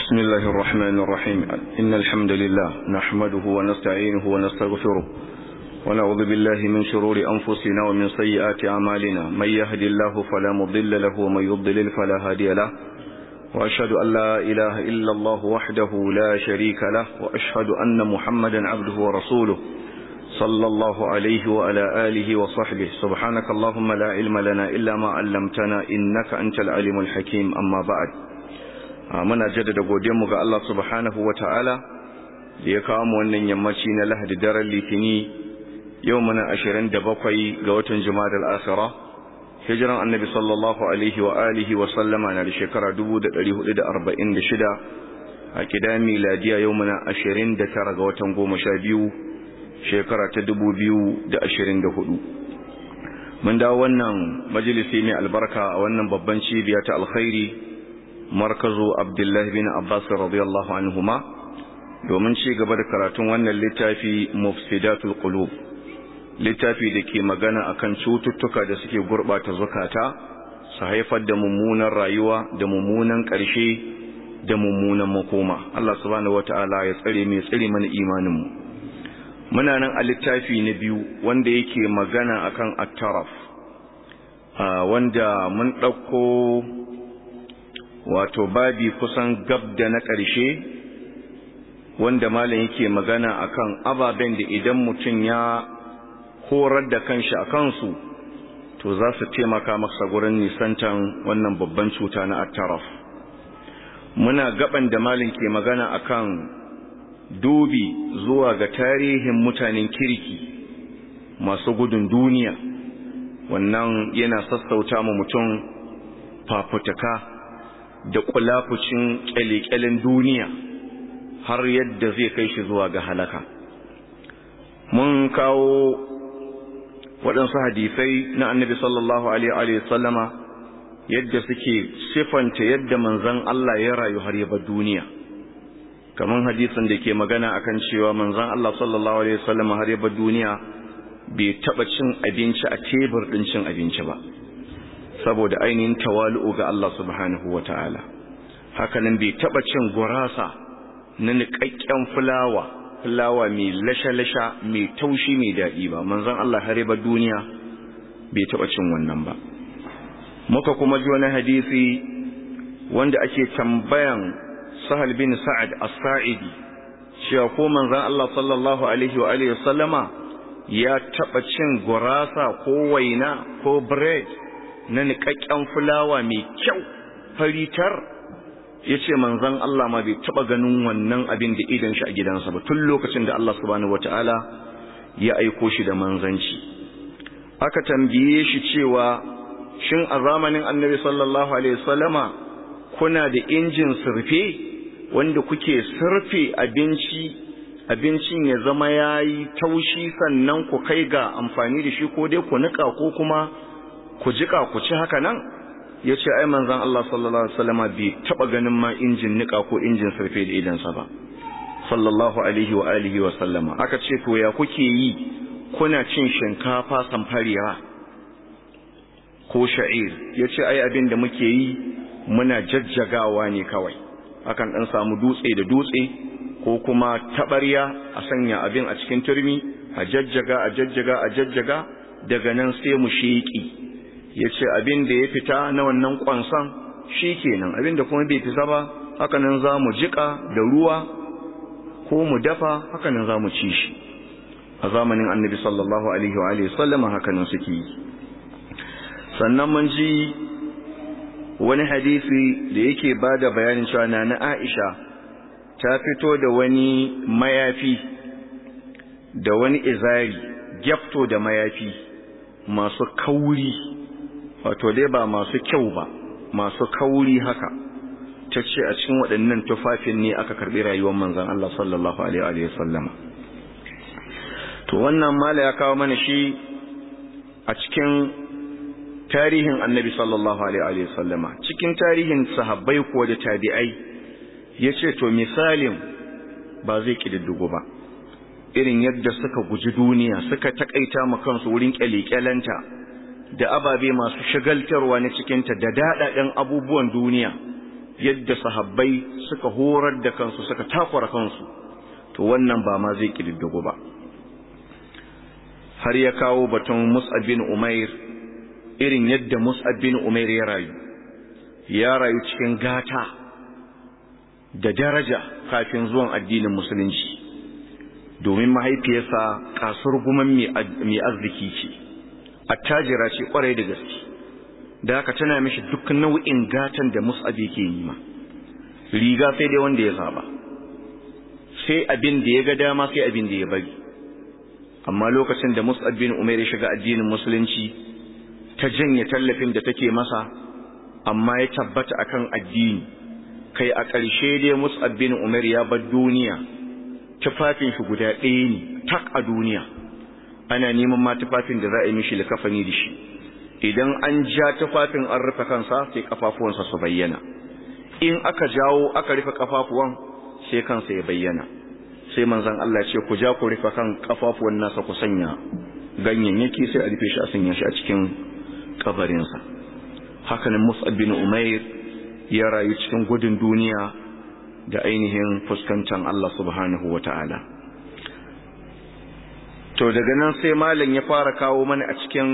بسم الله الرحمن الرحيم إن الحمد لله نحمده ونستعينه ونستغفره ونعوذ بالله من شرور أنفسنا ومن سيئات أعمالنا من يهد الله فلا مضل له ومن يضلل فلا هادي له وأشهد أن لا إله إلا الله وحده لا شريك له وأشهد أن محمدا عبده ورسوله صلى الله عليه وعلى آله وصحبه سبحانك اللهم لا علم لنا إلا ما علمتنا إنك أنت العليم الحكيم أما بعد muna jaddada godiyarmu ga Allah subhanahu wa ta'ala da ya kawo mu wannan yammaci na lahadi daren litini yau muna ashirin da bakwai ga watan jumadal asira hijiran annabi sallallahu alaihi wa alihi wa sallama na da shekara dubu da ɗari hudu da arba'in da shida a kida miladiya yau muna ashirin da tara ga watan goma sha biyu shekara ta dubu biyu da ashirin da hudu mun dawo wannan majalisi mai albarka a wannan babban cibiya ta alkhairi markazu abdullahi bin abbas radiyallahu anhuma domin ci gaba da karatun wannan littafi mufsidatul qulub littafi da ke magana akan cututtuka da suke gurbata zukata su haifar da mummunan rayuwa da mummunan ƙarshe da mummunan makoma Allah subhanahu wataala ya tsare mai tsare mana imanin mu muna nan a littafi na biyu wanda yake magana akan at-taraf wanda mun ɗauko wato babi kusan gab da na ƙarshe wanda malam yake magana akan ababen da idan mutum ya horar da kanshi a kansu to za su taimaka masa gurin nisantan wannan babban cuta na attaraf muna gaban da malam ke magana akan dubi zuwa ga tarihin mutanen kirki masu gudun duniya wannan yana sassauta mu mutum fafutuka da kulafucin kyalekyalen duniya har yadda zai kai shi zuwa ga halaka mun kawo waɗansu hadisai na annabi sallallahu alaihi sallama yadda suke sifanta yadda manzan Allah ya rayu har yaba duniya kamar hadisin da ke magana akan cewa manzan Allah sallallahu alaihi sallama har yaba duniya bai taɓa cin abinci a tebur ɗin cin abinci ba saboda ainihin tawalu'u ga Allah subhanahu wa ta'ala hakanan bai taɓa cin gurasa na niƙaƙƙen fulawa fulawa mai lasha-lasha mai taushi mai daɗi ba manzon Allah har ba duniya bai taɓa cin wannan ba muka kuma ji wani hadisi wanda ake tambayan sahal bin sa'ad as-sa'idi cewa ko manzon Allah sallallahu alaihi wa alihi sallama ya taɓa cin gurasa ko waina ko bread na niƙaƙƙen fulawa mai kyau faritar ya ce manzan Allah ma bai taɓa ganin wannan abin da idan shi a gidansa ba tun lokacin da Allah subhanahu wata'ala ya aiko shi da manzanci aka tambaye shi cewa shin a zamanin annabi sallallahu alaihi wasallama kuna da injin surfe wanda kuke surfe abinci abincin ya zama yayi taushi sannan ku kai ga amfani da shi ko dai ku niƙa ko kuma ku jika ku ci haka nan ya ce ai manzan Allah sallallahu Alaihi wasallama bai taɓa ganin ma injin nika ko injin sarfe da idansa ba sallallahu Alaihi wa alihi wa sallama aka ce to ya kuke yi kuna cin shinkafa samfariya ko sha'ir ya ce ai abin da muke yi muna jajjagawa ne kawai akan ɗan samu dutse da dutse ko kuma taɓarya a sanya abin a cikin turmi a jajjaga a jajjaga a jajjaga daga nan sai mu sheƙi ya ce abin da ya fita na wannan kwanson shi kenan abin da kuma bai fita ba hakanan za mu jiƙa da ruwa ko mu dafa hakanan za mu ci shi a zamanin annabi sallallahu alaihi wa sallama hakanan suke yi sannan mun ji wani hadisi da yake ba da bayanin cewa na na aisha ta fito da wani mayafi da wani izari gyafto da mayafi masu kauri wato dai ba masu kyau ba masu kauri haka ta ce a cikin waɗannan tufafin ne aka karɓi rayuwar manzan Allah sallallahu alaihi wa sallama to wannan mala ya kawo mana shi a cikin tarihin annabi sallallahu alaihi wa sallama cikin tarihin sahabbai ko da tabi'ai ya ce to misalin ba zai ƙididdigo ba irin yadda suka guji duniya suka taƙaita ma kansu wurin ƙyale-ƙyalenta da ababe masu shagaltarwa na cikinta da daɗaɗen abubuwan duniya yadda sahabbai suka horar da kansu suka takwara kansu to wannan ba ma zai kididdigo ba har ya kawo batun Mus'ab bin Umair irin yadda Mus'ab bin Umair ya rayu ya rayu cikin gata da daraja kafin zuwan addinin musulunci domin mahaifiyarsa kasar guman mai arziki ce attajira ce kwarai da gaske da haka tana mishi duk nau'in gatan da Mus'ab yake yi ma riga sai dai wanda ya saba sai abin da ya ga dama sai abin da ya bari amma lokacin da Mus'ab bin Umair ya shiga addinin musulunci ta janye tallafin da take masa amma ya tabbata akan addini kai a ƙarshe dai Mus'ab bin Umair ya bar duniya tufafin shi guda ɗaya ne tak a duniya ana neman ma tufafin da za a yi mishi likafani da shi idan an ja tufafin an rufe kansa sai kafafuwansa su bayyana in aka jawo aka rufe kafafuwan sai kansa ya bayyana sai manzon Allah ce ku ja ku rufe kan kafafuwan nasa ku sanya ganyayyaki sai a rufe shi a sanya shi a cikin kabarinsa hakanan Mus'ab bin Umair ya rayu cikin gudun duniya da ainihin fuskantar Allah subhanahu wata'ala to daga nan sai malam ya fara kawo mana a cikin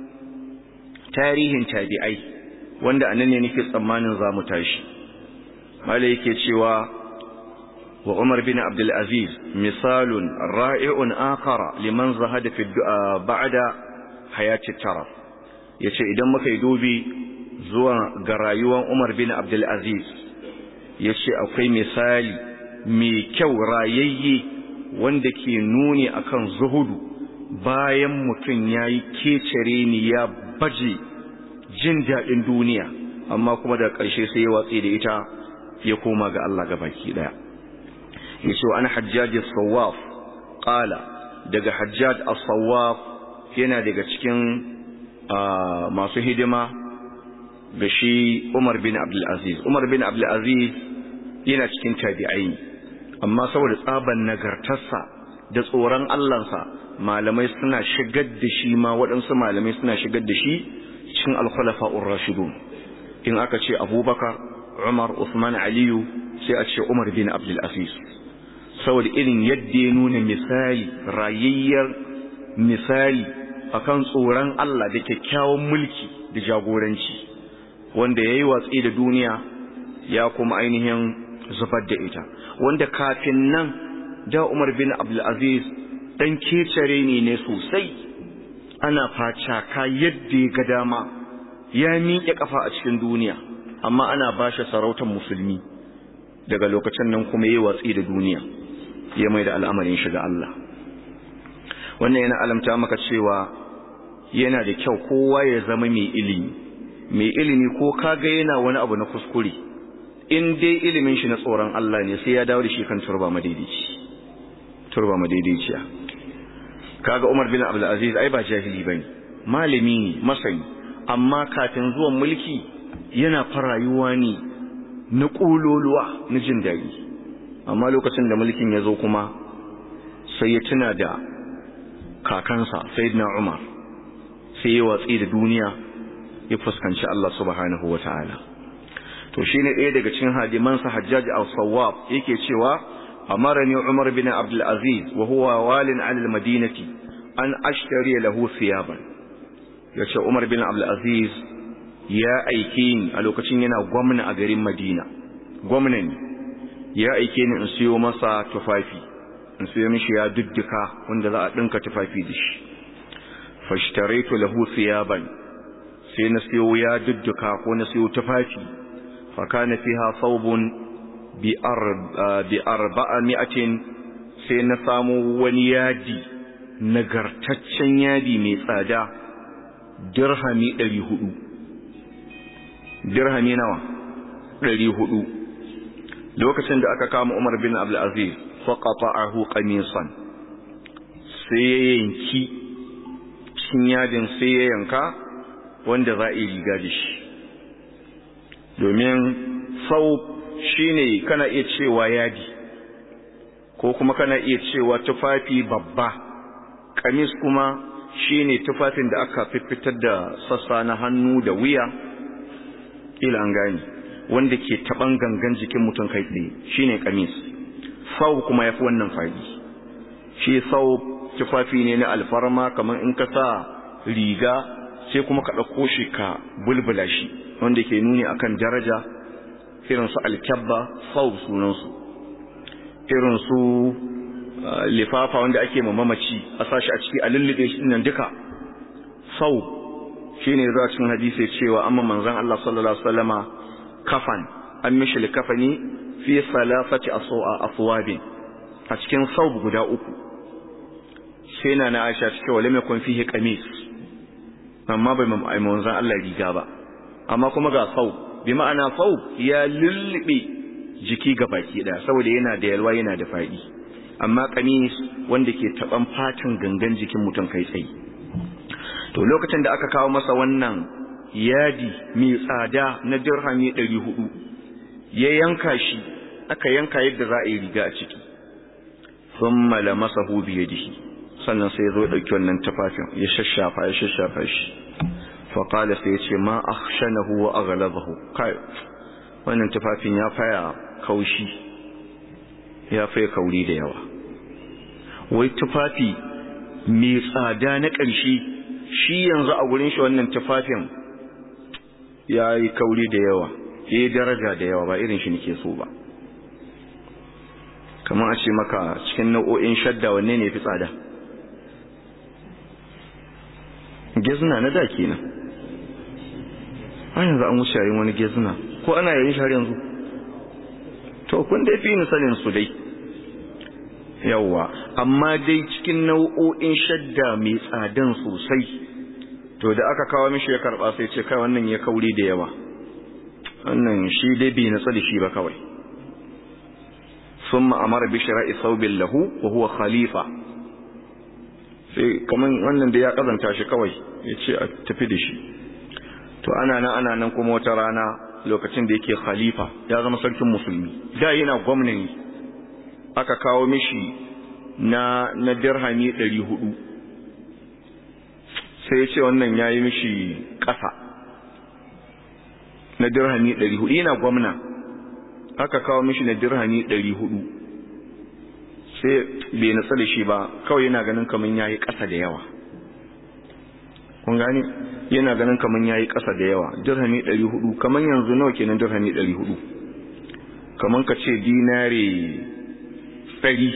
tarihin tabi'ai wanda anan ne nake tsammanin za mu tashi malam yake cewa وعمر بن عبد العزيز مثال رائع آخر لمن زهد في الدعاء بعد حياة الترف yace idan muka yi dubi zuwa ga rayuwar Umar bin Abdul Aziz yace akwai misali mai kyau rayayye wanda ke nuni akan zuhudu bayan mutum yayi kecere ni ya baje jin daɗin duniya amma kuma da ƙarshe sai ya watsi da ita ya koma ga Allah gabaki daya yace ana hajjaj as-sawaf qala daga hajjaj as-sawaf yana daga cikin masu hidima ga shi Umar bin Abdul Aziz Umar bin Abdul Aziz yana cikin tabi'ai amma saboda tsaban nagartarsa da tsoron Allahnsa malamai suna shigar da shi ma waɗansu malamai suna shigar da shi cikin al-khulafa'ur rashidun in aka ce Abubakar Umar Uthman Aliyu sai a ce Umar bin Abdul Aziz saboda irin yadda ya nuna misali rayayyar misali akan tsoron Allah da kyakkyawan mulki da jagoranci wanda ya yi watsi da duniya ya kuma ainihin zubar da ita wanda kafin nan da Umar bin Abdulaziz dan kecare ne ne sosai ana facaka yadda ya ga dama ya miƙe kafa a cikin duniya amma ana bashi sarautar musulmi daga lokacin nan kuma yi watsi da duniya ya mai da al'amarin shiga Allah wannan yana alamta maka cewa yana da kyau kowa ya zama mai ilimi mai ilimi ko kaga yana wani abu na kuskure in dai ilimin shi na tsoron Allah ne sai ya dawo da shi kan turba madaidaici turba madaidaiciya kaga Umar bin Abdul Aziz ai ba jahili bane malami ne masani amma kafin zuwan mulki yana farayuwa ne na kuloluwa na jin daɗi amma lokacin da mulkin ya zo kuma sai ya tuna da kakansa sayyidina Umar sai ya watsi da duniya ya fuskanci Allah subhanahu wataala to shine ɗaya daga cikin hadimansa Hajjaj al-Sawwab yake cewa amarani Umar bin Abdul Aziz wa huwa walin 'ala al-Madinati an ashtari lahu thiyaban yace Umar bin Abdul Aziz ya aike ni a lokacin yana gwamna a garin Madina gwamna ne ya aike ni in siyo masa tufafi in siyo mishi ya dudduka wanda za a dinka tufafi da shi fashtaraitu lahu thiyaban sai na siyo ya dudduka ko na siyo tufafi fa kana fiha thawbun bi arba bi arba'ami'atin sai na samu wani yadi nagartaccen yadi mai tsada dirhami 400 dirhami nawa 400 lokacin da aka kama Umar bin Abdul Aziz faqata'ahu qamisan sai ya yanki cikin yadin sai ya yanka wanda za a yi riga da shi domin sau shine kana iya cewa yadi ko kuma kana iya cewa tufafi babba kamis kuma shine tufafin da aka fitar da sassa na hannu da wuya ila an gani wanda ke taban gangan jikin mutum kai tsaye shine kamis sau kuma yafi wannan fadi shi sau tufafi ne na alfarma kamar in ka sa riga sai kuma ka ɗauko shi ka bulbula shi wanda ke nuni akan daraja irin su alkyabba sau sunansu irin su lifafa wanda ake mamaci a sashi a ciki a lullube shi nan duka sau shine zuwa cikin hadisi cewa amma manzon Allah sallallahu alaihi wasallama kafan an mishi likafani fi salasati aswabin a cikin sau guda uku sai na na Aisha cike wale mai kun fihi qamis amma bai mai manzon Allah riga ba amma kuma ga sau bi ma'ana sau ya lullube jiki ga baki daya saboda yana da yalwa yana da fadi amma qamis wanda ke taban fatin gangan jikin mutum kai tsaye to lokacin da aka kawo masa wannan yadi mai tsada na dirhami 400 ya yanka shi aka yanka yadda za a yi riga a ciki thumma lamasahu bi yadihi sannan sai zo dauki wannan tafafin ya shashafa ya shashafa shi fa qala sai yace ma akhshanahu wa aghlabahu kai wannan tafafin ya faya kaushi ya faya kauri da yawa wai tufafi mai tsada na ƙarshe shi yanzu a gurin shi wannan tufafin ya yi kauri da yawa ya yi daraja da yawa ba irin shi nake so ba kamar a ce maka cikin nau'o'in shadda wanne ne fi tsada gezina na da kenan an yanzu an wuce yayin wani gezina ko ana yayin shi yanzu to kun dai fi ni sanin su dai yawa amma dai cikin nau'o'in shadda mai tsadan sosai to da aka kawo mishi ya karba sai ce kai wannan ya kauri da yawa wannan shi dai bai natsa da shi ba kawai sun ma'amara bi shira'i saubin lahu wa huwa khalifa sai kaman wannan da ya kazanta shi kawai ya ce a tafi da shi to ana nan ana nan kuma wata rana lokacin da yake khalifa ya zama sarkin musulmi da yana gwamnati aka kawo mishi na na dirhami 400 sai ya ce wannan yayi mishi ƙasa na dirhami 400 yana gwamna aka kawo mishi na dirhami 400 sai bai natsa da shi ba kawai yana ganin kaman yayi ƙasa da yawa kun gane yana ganin kaman yayi ƙasa da yawa dirhami 400 kaman yanzu nawa kenan dirhami 400 kaman ka ce dinare 100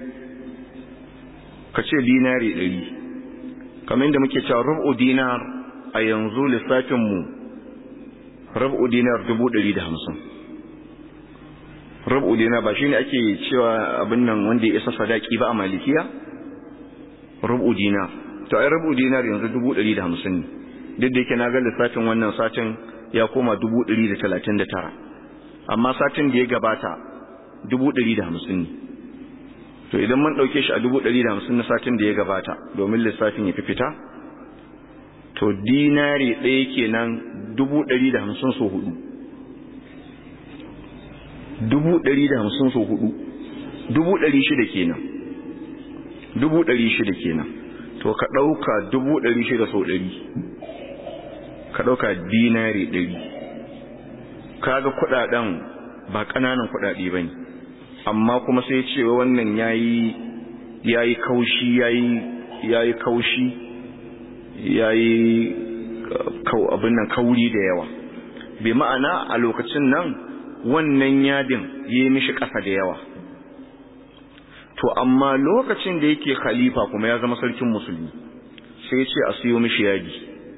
ka ce dinare 100 kaman da muke cewa rubu dinar a yanzu lissafin mu rubu dinar 150 rubu dinar ba shine ake cewa abin nan wanda ya isa sadaki ba a malikiya rubu dinar to ai rubu dinar yanzu 150 ne duk da yake na ga lissafin wannan satin ya koma 139 amma satin da ya gabata 150 ne to idan mun dauke shi a 150 na satin da ya gabata domin lissafin ya fi fita to dinari ɗaya kenan 150 so hudu 150 so hudu 600 kenan 600 kenan to ka ɗauka dubu ɗari shida sau ɗari ka ɗauka dinari ɗari kaga kuɗaɗen ba ƙananan kuɗaɗe ba ne amma kuma sai cewa wannan ya yi kaushi ya yi kaushi ya yi abin nan kauri da yawa bai ma'ana a lokacin nan wannan yadin ya yi mishi ƙasa da yawa to amma lokacin da yake khalifa kuma ya zama sarkin musulmi sai ya ce a siyo mishi yadi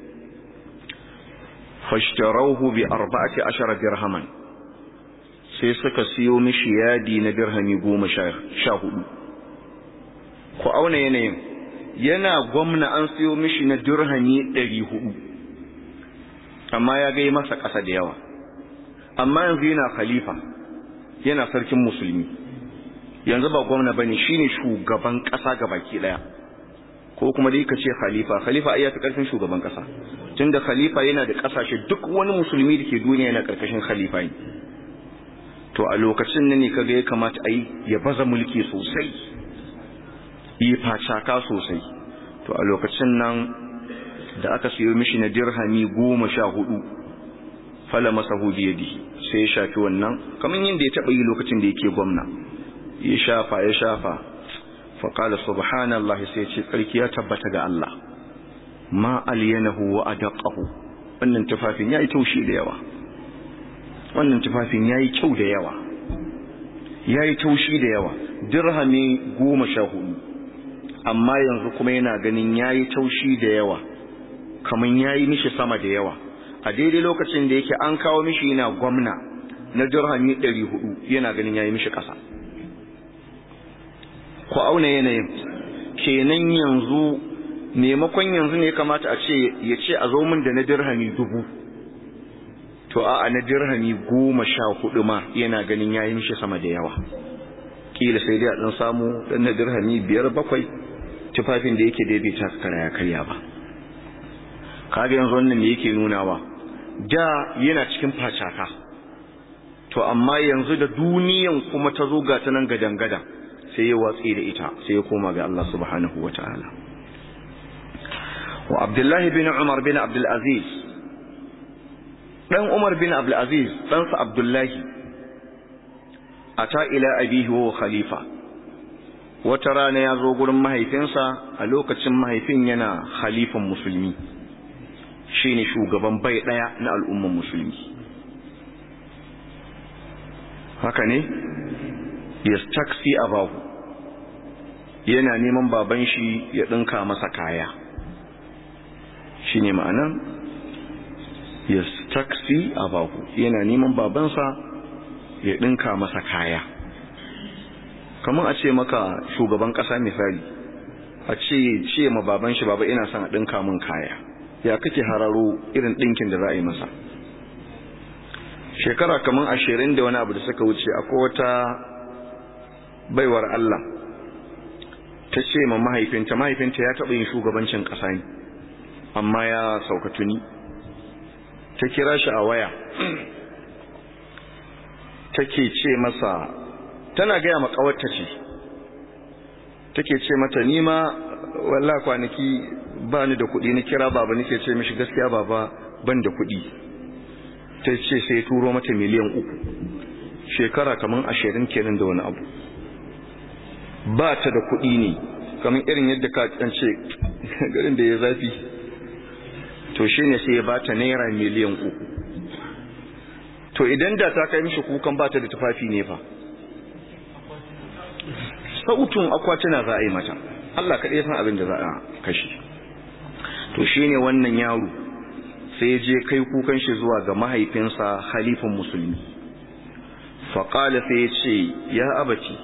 fashtarauhu bi arba'ati ashara dirhaman sai suka siyo mishi yadi na dirhami goma sha hudu ku auna yanayin yana gwamna an siyo mishi na dirhami ɗari hudu amma ya gai masa ƙasa da yawa amma yanzu yana khalifa yana sarkin musulmi yanzu ba gwamna bane shine shugaban kasa gabaki daya ko kuma dai kace khalifa khalifa ai yafi karfin shugaban kasa tunda khalifa yana da kasashe duk wani musulmi da ke duniya yana karkashin khalifa ne to a lokacin nan ne kaga ya kamata ai ya baza mulki sosai yi facaka sosai to a lokacin nan da aka siyo mishi na dirhami goma sha hudu fala masahu bi yadihi sai ya shafi wannan kamar yadda ya taba yi lokacin da yake gwamna ya shafa ya shafa fa qala subhanallahi sai ya ce tsarki ya tabbata ga Allah ma alyanahu wa adaqahu wannan tufafin yayi taushi da yawa wannan tufafin yayi kyau da yawa yayi taushi da yawa dirhami goma sha hudu amma yanzu kuma yana ganin yayi taushi da yawa kaman yayi mishi sama da yawa a daidai lokacin da yake an kawo mishi yana gwamna na dirhami 400 yana ganin yayi mishi kasa ku auna yanayin kenan yanzu maimakon yanzu ne kamata a ce ya ce a zo min da na dirhami dubu to a na dirhami goma sha hudu ma yana ganin yayi mishi sama da yawa kila sai dai a dan samu dan na dirhami biyar bakwai tufafin da yake daidaita kara ya karya ba kaga yanzu wannan me yake nunawa da yana cikin facaka to amma yanzu da duniyan kuma ta zo ga ta nan gadan gadan sai ya watsi da ita sai ya koma ga Allah subhanahu wataala wa Abdullah bin Umar bin Abdul Aziz dan Umar bin Abdul Aziz dan sa Abdullah ata ila abihi wa khalifa wata rana ya zo gurin mahaifinsa a lokacin mahaifin yana khalifan musulmi shine shugaban bai daya na al'umman musulmi haka ne yastaksi abahu yana neman baban shi ya dinka masa kaya shine ma'anan yastaksi abahu yana neman babansa ya dinka masa kaya kamar a ce maka shugaban kasa misali a ce ce ma baban shi baba ina son a dinka min kaya ya kake hararo irin dinkin da za a yi masa shekara kamar ashirin da wani abu da suka wuce akwai wata baiwar Allah ta ce ma mahaifinta mahaifinta ya taɓa yin shugabancin ƙasa ne amma ya sauka tuni ta kira shi a waya take ce masa tana gaya ma ƙawarta ce take ce mata nima walla kwanaki ba ni da kuɗi na kira baba nake ce mishi gaskiya baba ban da kuɗi ta ce sai turo mata miliyan uku shekara kamar ashirin kenan da wani abu ba ta da kuɗi ne kamar irin yadda ka ce garin da ya zafi to shi ne sai ya ba ta naira miliyan uku to idan da ta kai mishi kukan ba ta da tufafi ne fa sautun akwatuna za a yi mata Allah kaɗai san abin da za a kashe to shi ne wannan yaro sai ya je kai kukan shi zuwa ga mahaifinsa halifin musulmi faƙala sai ya ce ya abaci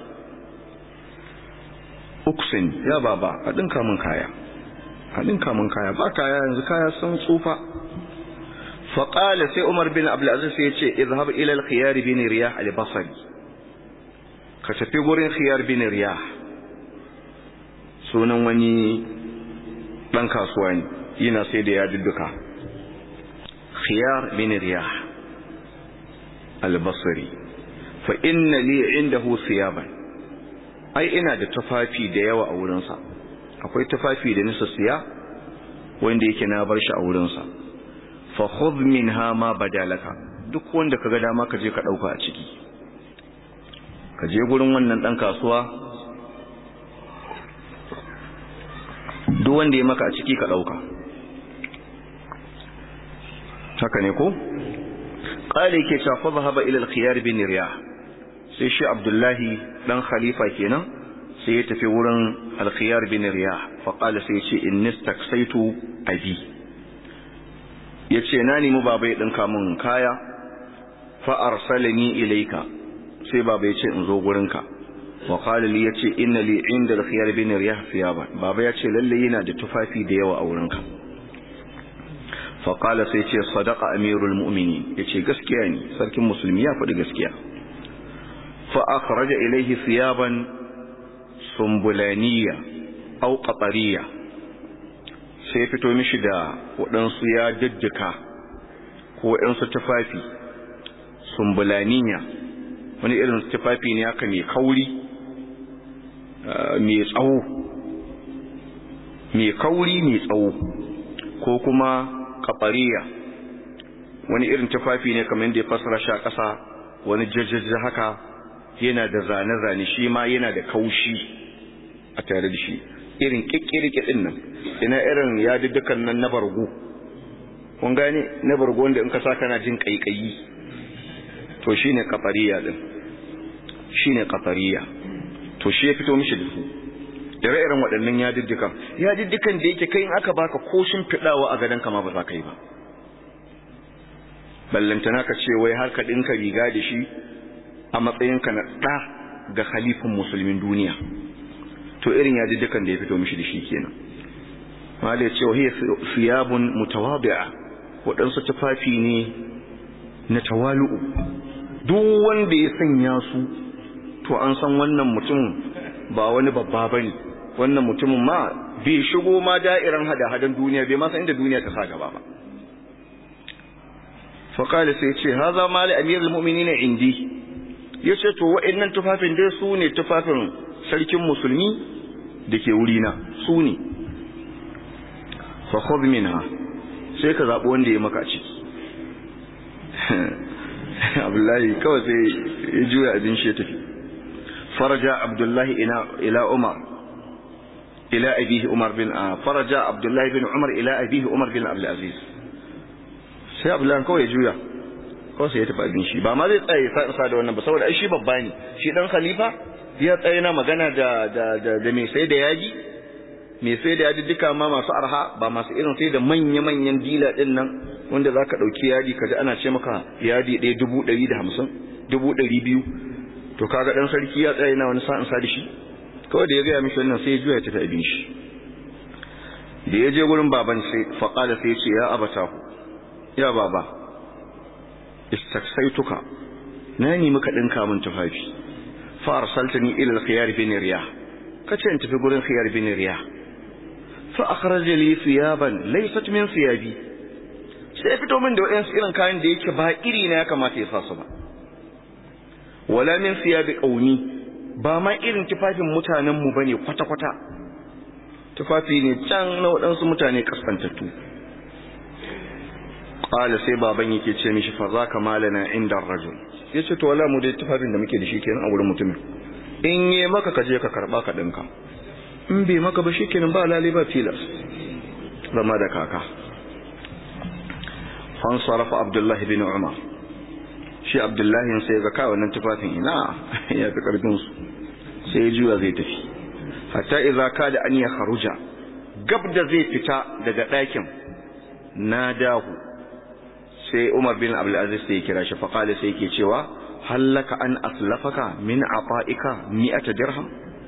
uksin ya baba a ɗinka min kaya a ɗinka min kaya ba kaya yanzu kaya sun tsufa faƙala sai umar bin abdulaziz sai ya ce izhab ila al-khiyar bin riyah al-basri ka tafi gurin khiyar bin riyah sunan wani ɗan kasuwa ne yana sai da ya dudduka khiyar bin riyah al-basri fa inna li indahu thiyaban ai ina da tufafi da yawa a wurinsa akwai tufafi da nisa siya wanda yake na bar shi a wurinsa fa khudh minha ma badalaka duk wanda kaga dama ka je ka dauka a ciki ka je gurin wannan dan kasuwa duk wanda ya maka a ciki ka dauka haka ne ko qala yake cewa fa zahaba ila al-khiyar bin riyah sai shi abdullahi dan khalifa kenan sai ya tafi wurin al-khiyar bin riyah fa qala sai ya ce inni staksaitu abi yace na nemi baba ya dinka min kaya fa arsalani ilayka sai baba ya ce in zo gurinka wa qala li yace inna li inda al-khiyar bin riyah thiyaban baba yace lalle yana da tufafi da yawa a wurinka fa qala sai ce sadaqa amirul mu'minin yace gaskiya ne sarkin musulmi ya faɗi gaskiya fa akhraja ilayhi thiyaban sumbulaniya aw qatariya sai fito mishi da waɗansu ya daddaka ko waɗansu tufafi sumbulaniya wani irin tufafi ne haka mai kauri mai tsawo mai kauri mai tsawo ko kuma kafariya wani irin tufafi ne kamar yadda ya fasara shi a ƙasa wani jajjaja haka yana da zane-zane shi ma yana da kaushi a tare da shi irin ƙiƙƙirƙi ɗin nan ina irin yaduddukan nan na bargo kun gane na bargo wanda in ka sa kana jin ƙaiƙayi to shi ne ƙafariya ɗin shi ne ƙafariya to shi ya fito mishi da su ire-iren waɗannan yaduddukan yaduddukan da yake kai in aka baka ko fiɗawa a gadon kama ba za ka yi ba ballantana ka ce wai har ka ɗinka riga da shi a matsayinka na ɗa ga halifin musulmin duniya to irin yaduddukan da ya fito mishi da shi kenan wale ce wa hiya siyabun mutawadi'a waɗansu tufafi ne na tawalu'u duk wanda ya sanya su to an san wannan mutum ba wani babba bane wannan mutumin ma bai shigo ma da'iran hada-hadan duniya bai ma san inda duniya ta sa gaba ba faƙali sai ce haza ma li amirul mu'minin indi yace to wa'annan tufafin dai su ne tufafin sarkin musulmi da ke wurina su ne fa khudh minha sai ka zabi wanda ya maka ciki Abdullahi kawai sai ya juya abin shi ya tafi faraja Abdullahi ila ila Umar ila abihi Umar bin faraja Abdullahi bin Umar ila abihi Umar bin Abdul Aziz sai Abdullahi kawai ya juya kawai sai ya tafi abin shi ba ma zai tsaye sa da wannan ba saboda ai shi babba ne shi dan khalifa ya tsaye na magana da da da, da mai sai da yaji mai sai da yaji duka ma masu arha ba masu irin sai da manya-manyan dila din nan wanda za ka ɗauki yadi kaji ana ce maka yadi ɗaya dubu ɗari da hamsin dubu ɗari biyu to kaga ɗan sarki ya tsaye na wani sa'in sa da shi kawai da ya gaya mishi wannan sai ya juya ya tafi abin shi da ya je gurin baban sai faƙala sai ya ce ya abata ku ya baba istaksaituka na nemi ka ɗinka min tufafi fa arsaltani ila al-khiyar bin riyah kace in tafi gurin khiyar bin riyah fa akhraja li thiyaban laysat min thiyabi sai fito min da wayansu irin kayan da yake ba iri na ya kamata ya sa su ba wala min thiyabi qaumi ba ma irin tufafin mutanen mu bane kwata kwata tufafi ne can na waɗansu mutane kaskantattu qala sai baban yake ce mishi fa zaka malana inda rajul yace to wala mu dai tufafin da muke da shi kenan a wurin mutumin in yi maka ka je ka karba ka dinka in bai maka ba shikenan ba lale ba tilas zama da kaka fan sarafa abdullahi bin umar shi abdullahi sai ga kai wannan tufafin ina ya fi karfin su sai juya zai tafi hatta idza kada an ya kharuja gab da zai fita daga ɗakin nadahu sai umar bin abdul aziz sai ya kira shi fa qala sai yake cewa hallaka an aslafaka min ata'ika mi'ata dirham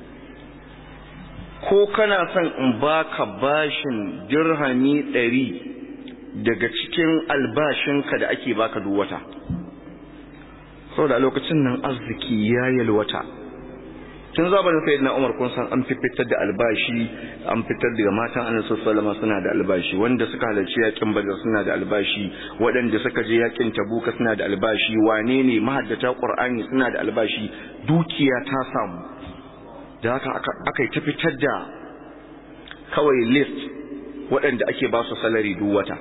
ko kana son in baka bashin dirhami ɗari daga cikin albashinka da ake baka duk wata saboda a lokacin nan arziki ya yalwata tun zamanin sayyidina Umar kun san an fitar da albashi an fitar da matan Annabi sallallahu suna da albashi wanda suka halarci yakin Badr suna da albashi waɗanda suka je yakin Tabuka suna da albashi wane ne mahaddata Qur'ani suna da albashi dukiya ta samu da haka aka yi ta fitar da kawai list waɗanda ake ba su salari duk wata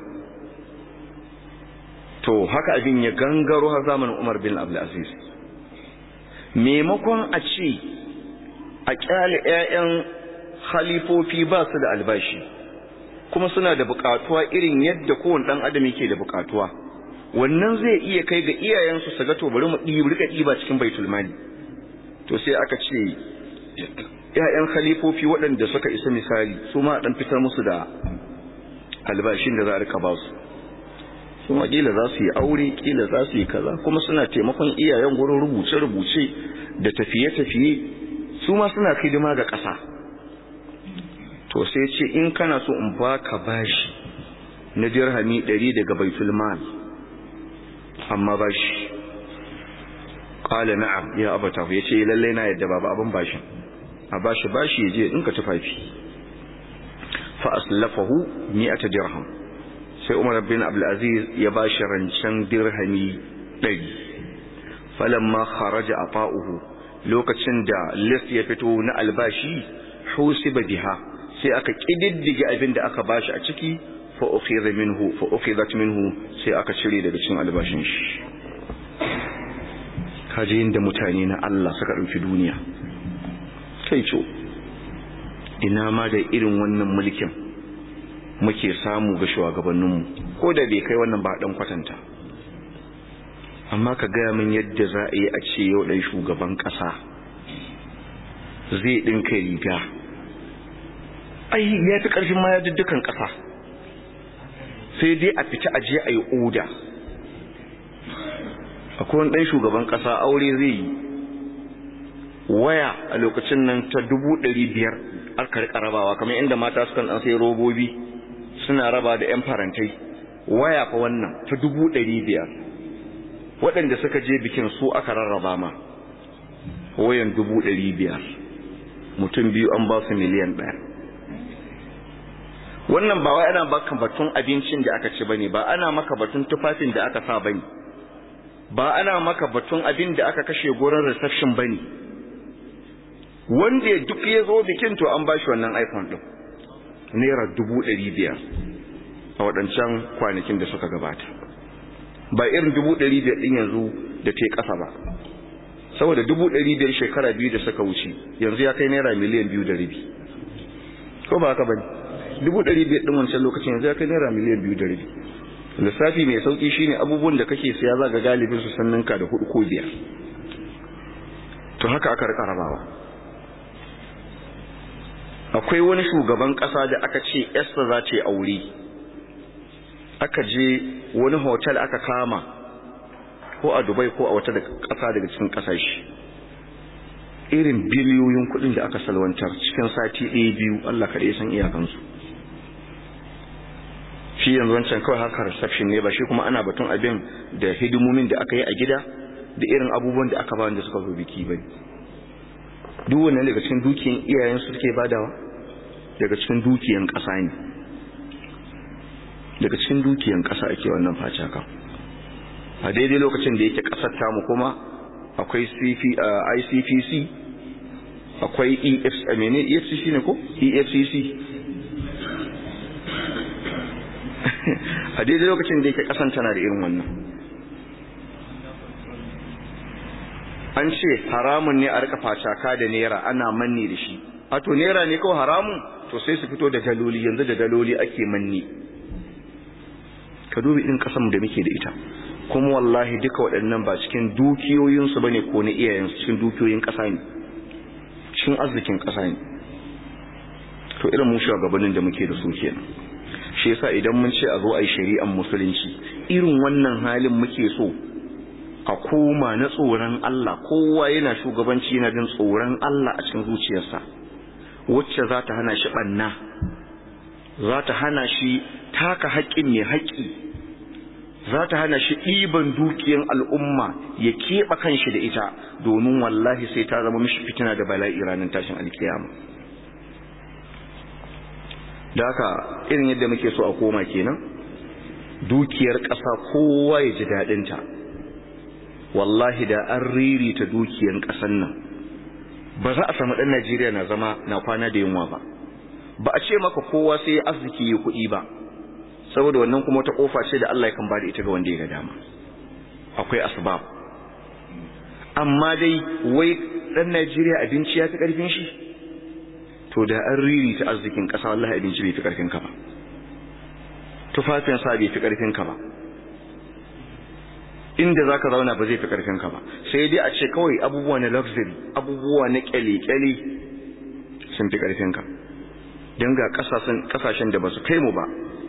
to haka abin ya gangaro har zamanin Umar bin Abdul Aziz maimakon a ce a kyale 'ya'yan halifofi ba su da albashi kuma suna da bukatuwa irin yadda kowane ɗan adam yake da bukatuwa wannan zai iya kai ga iyayensu su ga to bari mu ɗi rika ɗiba cikin baitul mali to sai aka ce 'ya'yan halifofi waɗanda suka isa misali su ma ɗan fitar musu da albashin da za a rika ba su su ma kila za su yi aure kila za su yi kaza kuma suna taimakon iyayen gurin rubuce-rubuce da tafiye-tafiye su ma suna hidima ga ƙasa to sai ce in kana so in baka bashi na dirhami ɗari daga baitul mal amma bashi qala na'am ya abata ya ce lalle na yadda babu abin bashin a bashi bashi ya je in ka tufafi fa aslafahu mi'ata dirham sai Umar bin Abdul Aziz ya bashi rancen dirhami ɗari falamma kharaja afa'uhu lokacin da list ya fito na albashi husiba biha sai aka kididdige abin da aka bashi a ciki fa ukhidha minhu fa ukhidat minhu sai aka cire daga cikin albashin shi kaje inda mutane na Allah suka dauki duniya kai co ina ma da irin wannan mulkin muke samu ga shugabanninmu ko da bai kai wannan ba dan kwatanta amma ka gaya min yadda za a yi a ce yau ɗan shugaban ƙasa zai ɗinka riga ai ya fi ƙarfin ma ya dukkan ƙasa sai dai a fita a je a yi oda akwai wani ɗan shugaban ƙasa aure zai yi waya a lokacin nan ta dubu ɗari biyar aka riƙa rabawa kamar inda mata sukan ɗan sai robobi suna raba da 'yan farantai waya fa wannan ta dubu ɗari biyar waɗanda suka je bikin su aka rarraba ma wayan dubu ɗari biyar mutum biyu an ba su miliyan ɗaya wannan ba wai ana baka batun abincin da aka ci bane ba ana maka batun tufafin da aka sa bane ba ana maka batun abin da aka kashe gurin reception bane wanda duk ya zo bikin to an ba shi wannan iphone ɗin naira dubu ɗari biyar a waɗancan kwanakin da suka gabata ba irin dubu ɗari biyar ɗin yanzu da ta ƙasa ba saboda dubu ɗari biyar shekara biyu da suka wuce yanzu ya kai naira miliyan biyu da rabi ko ba haka ba ne dubu ɗari biyar ɗin wancan lokacin yanzu ya kai naira miliyan biyu da rabi lissafi mai sauƙi shine abubuwan da kake siya za ga galibin su san ninka da hudu ko biyar to haka aka rika rabawa akwai wani shugaban ƙasa da aka ce yasta za ta yi aure aka je wani hotel aka kama ko a dubai ko a wata ƙasa daga cikin ƙasashe irin biliyoyin kuɗin da aka salwantar cikin sati ɗaya biyu allah kaɗai san iyakansu shi yanzu wancan kawai haka reception ne ba shi kuma ana batun abin da hidimomin da aka yi a gida da irin abubuwan da aka ba wanda suka zo biki ba duk wannan daga cikin dukiyan iyayen su suke badawa daga cikin dukiyan ƙasa ne daga cikin dukiyan ƙasa ake wannan facaka a daidai lokacin da yake ƙasar tamu kuma akwai ICPC akwai EFCC ne ko EFCC a daidai lokacin da yake kasan tana da irin wannan an ce haramun ne a rika facaka da naira ana manne da shi a to naira ne kawai haramun to sai su fito da daloli yanzu da daloli ake manne ka dubi irin kasan da muke da ita kuma wallahi duka waɗannan ba cikin dukiyoyinsu bane ko na iyayensu cikin dukiyoyin ƙasa ne cikin arzikin ƙasa ne to irin mu shugabannin da muke da su kenan shi yasa idan mun ce a zo a yi shari'ar musulunci irin wannan halin muke so a koma na tsoron Allah kowa yana shugabanci yana jin tsoron Allah a cikin zuciyarsa wacce za ta hana shi ɓanna za ta hana shi taka haƙƙin mai haƙƙi za ta hana shi ɗiban dukiyar al'umma ya keɓe kanshi da ita domin wallahi sai ta zama mishi fitina da bala'i ranar tashin alkiyama da haka irin yadda muke so a koma kenan dukiyar ƙasa kowa ya ji daɗinta wallahi da an ririta dukiyar ƙasar nan ba za a samu ɗan najeriya na zama na kwana da yunwa ba ba a ce maka kowa sai arziki ya kuɗi ba saboda wannan kuma wata ƙofa ce da Allah ya kan bada ita ga wanda ya ga dama akwai asbab amma dai wai ɗan najeriya abinci ya fi ƙarfin shi to da an riri ta arzikin ƙasa wallahi abinci bai fi ƙarfin ka ba tufafin sa bai fi ƙarfin ka ba inda zaka zauna ba zai fi ƙarfin ka ba sai dai a ce kawai abubuwa na luxury abubuwa na kyale-kyale sun fi ƙarfin ka don ga ƙasashen da ba su kai mu ba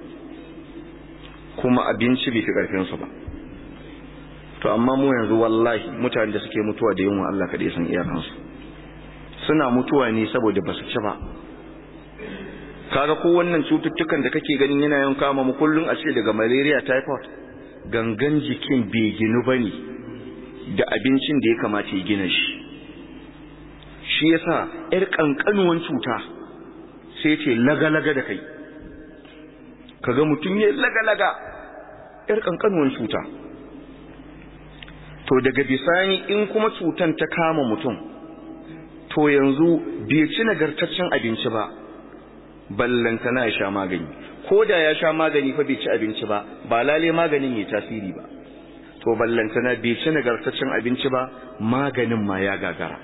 kuma abinci bai fi ƙarfin su ba to amma mu yanzu wallahi mutane da suke mutuwa da yunwa Allah kaɗai san iyakansu suna mutuwa ne saboda ba su ci ba kaga ko wannan cututtukan da kake ganin yana yawan kama mu kullun a ce daga malaria typhoid gangan jikin bai ginu bane da abincin da ya kamata ya gina shi shi yasa yar kankanuwan cuta sai ce laga-laga da kai kaga mutum ya laga-laga yar kankanuwan cuta to daga bisani in kuma cutan ta kama mutum to yanzu bai ci nagartaccen abinci ba ballantana ya sha magani ko da ya sha magani fa bai ci abinci ba ba lale maganin ya tasiri ba to ballantana bai ci nagartaccen abinci ba maganin ma ya gagara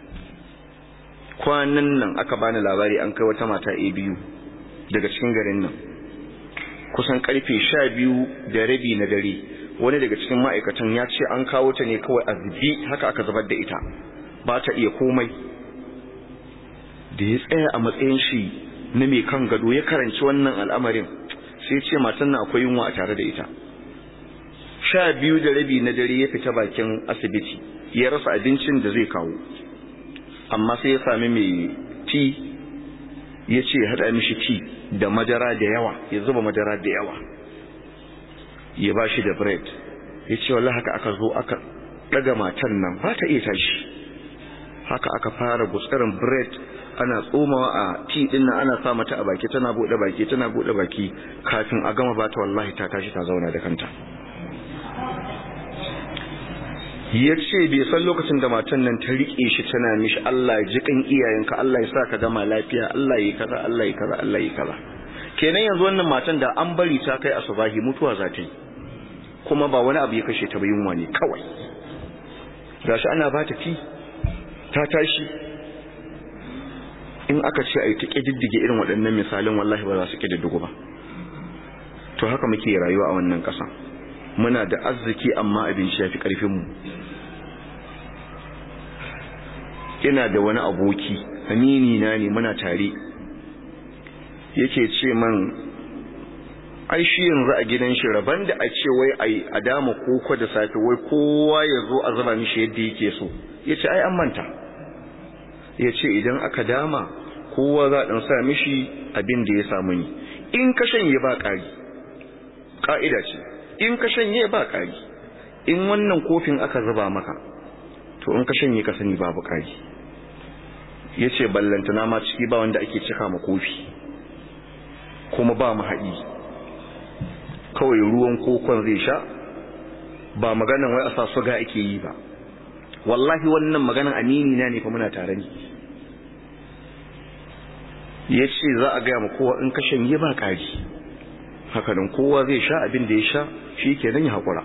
kwanan nan aka bani labari an kai wata mata a biyu daga cikin garin nan kusan karfe sha biyu da rabi na dare wani daga cikin ma'aikatan ya ce an kawo ta ne kawai a zubi haka aka zubar da ita ba ta iya komai da ya tsaya a matsayin shi na mai kan gado ya karanci wannan al'amarin sai ce matan na akwai yunwa a tare da ita sha biyu da rabi na dare ya fita bakin asibiti ya rasa abincin da zai kawo amma sai ya sami mai ti ya ce ya haɗa mishi ti da madara da yawa ya zuba madara da yawa ya ba shi da bread ya ce wallah haka aka zo aka ɗaga matan nan ba ta iya tashi haka aka fara gutsarin bread ana tsomawa a ti din nan ana sa mata a baki tana bude baki tana bude baki kafin a gama bata wallahi ta tashi ta zauna da kanta ya ce bai san lokacin da matan nan ta rike shi tana mishi Allah ji kan iyayenka Allah ya sa ka gama lafiya Allah ya kaza Allah ya kaza Allah ya kaza kenan yanzu wannan matan da an bari ta kai asubahi mutuwa za ta yi kuma ba wani abu ya kashe ta ba yunwa ne kawai gashi ana ba ta fi ta tashi in aka ce a yi ta ƙididdige irin waɗannan misalin wallahi ba za su ƙididdigu ba to haka muke rayuwa a wannan ƙasa muna da arziki amma abinci ya fi ƙarfinmu ina da wani aboki amini na ne muna tare yake ce man ai shi yanzu a gidan shi rabon da a ce wai a dama koko da safe wai kowa ya zo a zuba mishi yadda yake so ya ce ai an manta ya ce idan aka dama kowa za a sa mishi abin da ya samu ni in ka shanye ba ƙari ƙa'ida ce in ka shanye ba ƙari in wannan kofin aka zuba maka to in ka shanye ka sani babu ƙari ya ce ballantana ma ciki ba wanda ake cika ma kofi kuma ba mu haɗi kawai ruwan kokon zai sha ba maganan wai a sa suga ake yi ba wallahi wannan maganan amini na ne fa muna tare ne ya ce za a gaya ma kowa in ka shanye ba ƙari hakanan kowa zai sha abin da ya sha shi ke nan ya haƙura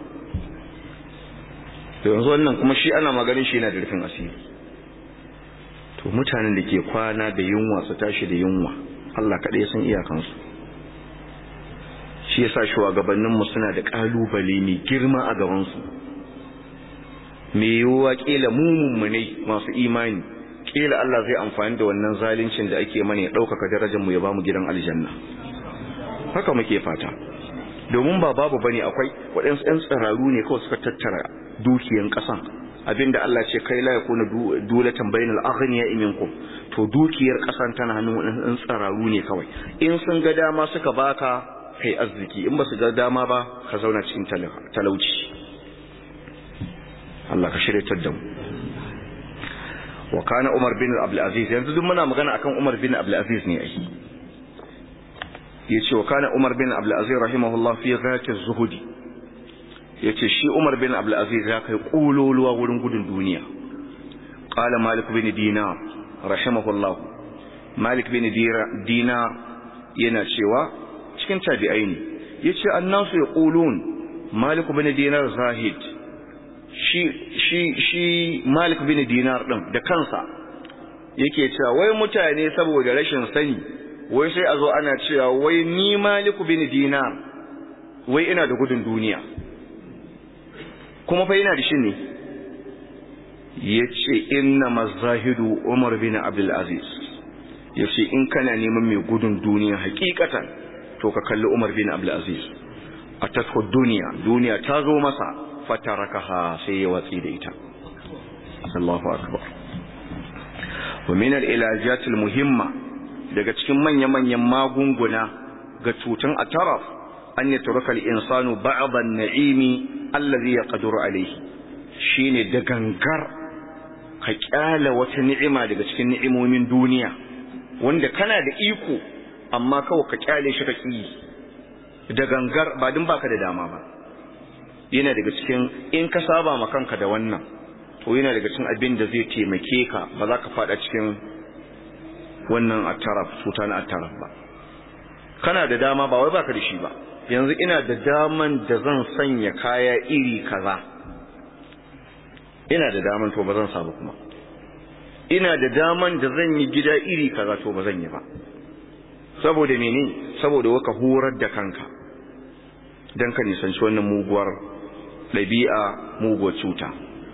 yanzu wannan kuma shi ana maganin shi yana da rufin asiri to mutanen da ke kwana da yunwa su tashi da yunwa Allah kaɗai san iyakansu shi yasa shugabanninmu suna da ƙalubale mai girma a gabansu mai yiwuwa ƙila mu ne masu imani ƙila Allah zai amfani da wannan zalincin da ake mana ya ɗaukaka darajarmu ya ba mu gidan aljanna haka muke fata domin ba babu bane akwai waɗansu ƴan tsiraru ne kawai suka tattara dukiyan ƙasan abinda Allah ce kai la yakuna dulatan bainal aghniya minkum to dukiyar ƙasan tana hannun waɗansu tsiraru ne kawai in sun ga dama suka baka kai arziki in ba su ga dama ba ka zauna cikin talauci Allah ka shiryatar da mu wa kana Umar bin Abdul Aziz yanzu duk muna magana akan Umar bin Abdul Aziz ne ai yace wa kana Umar bin Abdul Aziz rahimahullah fi ghayati zuhudi yace shi Umar bin Abdul Aziz ya kai kululuwa wurin gudun duniya qala Malik bin Dinar rahimahullah Malik bin Dinar yana cewa cikin tabi'ai ne yace annasu yaqulun Malik bin Dinar zahid shi shi shi Malik bin Dinar din da kansa yake cewa wai mutane saboda rashin sani wai sai a zo ana cewa wai ni Malik bin Dinar wai ina da gudun duniya kuma fa ina da shi ne yace inna mazahidu Umar bin Abdul Aziz yace in kana neman mai gudun duniya hakikatan to ka kalli Umar bin Abdul Aziz atatku duniya duniya ta zo masa fatarakaha sai ya watsi da ita Allahu akbar wa min al-ilajat al-muhimma daga cikin manya-manyan magunguna ga cutan ataraf an yatruka al-insanu ba'd an-na'imi alladhi yaqdiru alayhi shine da gangar ka kyala wata ni'ima daga cikin ni'imomin duniya wanda kana da iko amma kawai ka kyale shi ka ki da gangar ba din baka da dama ba yana daga cikin in ka saba ma kanka da wannan to yana daga cikin abin da zai taimake ka ba za ka fada cikin wannan attaraf cuta na attaraf ba kana da dama ba wai baka da shi ba yanzu ina da daman da zan sanya kaya iri kaza ina da daman to ba zan samu kuma ina da daman da zan yi gida iri kaza to ba zan yi ba saboda mene saboda waka horar da kanka dan ka nisanci wannan muguwar ɗabi'a muguwar cuta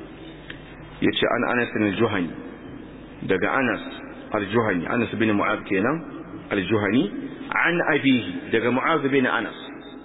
yace an Anas al-Juhani daga Anas al-Juhani Anas bin Mu'adh kenan al-Juhani an abihi daga Mu'adh bin Anas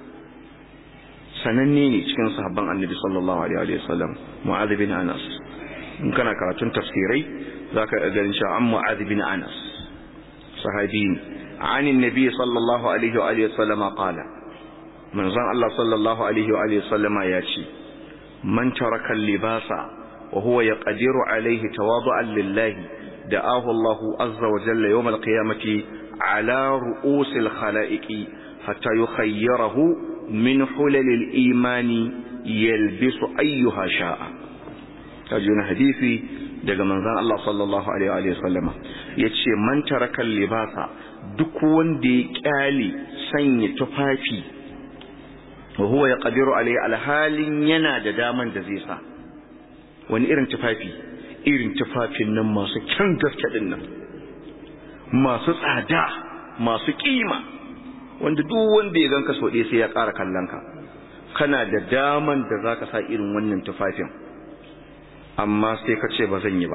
sananne ne cikin sahabban Annabi sallallahu alaihi wa sallam Mu'adh bin Anas in kana karatun tafsirai zaka ga ganin cewa an Mu'adh bin Anas sahabi عن النبي صلى الله عليه وآله وسلم قال من زن الله صلى الله عليه وآله وسلم ياتي من ترك اللباس وهو يقدر عليه تواضعا لله دعاه الله عز وجل يوم القيامة على رؤوس الخلائق حتى يخيره من حلل الإيمان يلبس أيها شاء تجون حديثي daga manzon Allah sallallahu alaihi wa sallama yace man taraka libasa duk wanda ya kyale sanya tufafi wa huwa yaqdiru alai alhalin yana da daman da zai sa wani irin tufafi irin tufafin nan masu kyan gaske din nan masu tsada masu kima wanda duk wanda ya ganka so ɗaya sai ya ƙara kallon ka kana da daman da zaka sa irin wannan tufafin amma sai ka ce ba zan yi ba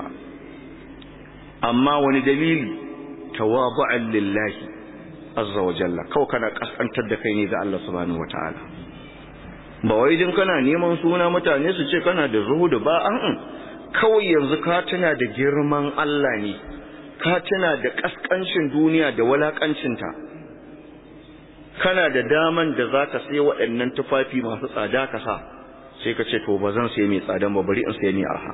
amma wani dalili tawabu'an lillahi azza wa jalla kawai kana kaskantar da kai ne ga Allah subhanahu wataala ba wai din kana neman suna mutane su ce kana da zuhudu ba an kawai yanzu ka tuna da girman Allah ne ka tuna da kaskancin duniya da walakancinta kana da daman da zaka sai waɗannan tufafi masu tsada ka sa sai ka ce to ba zan sai mai tsadan ba bari in sai mai arha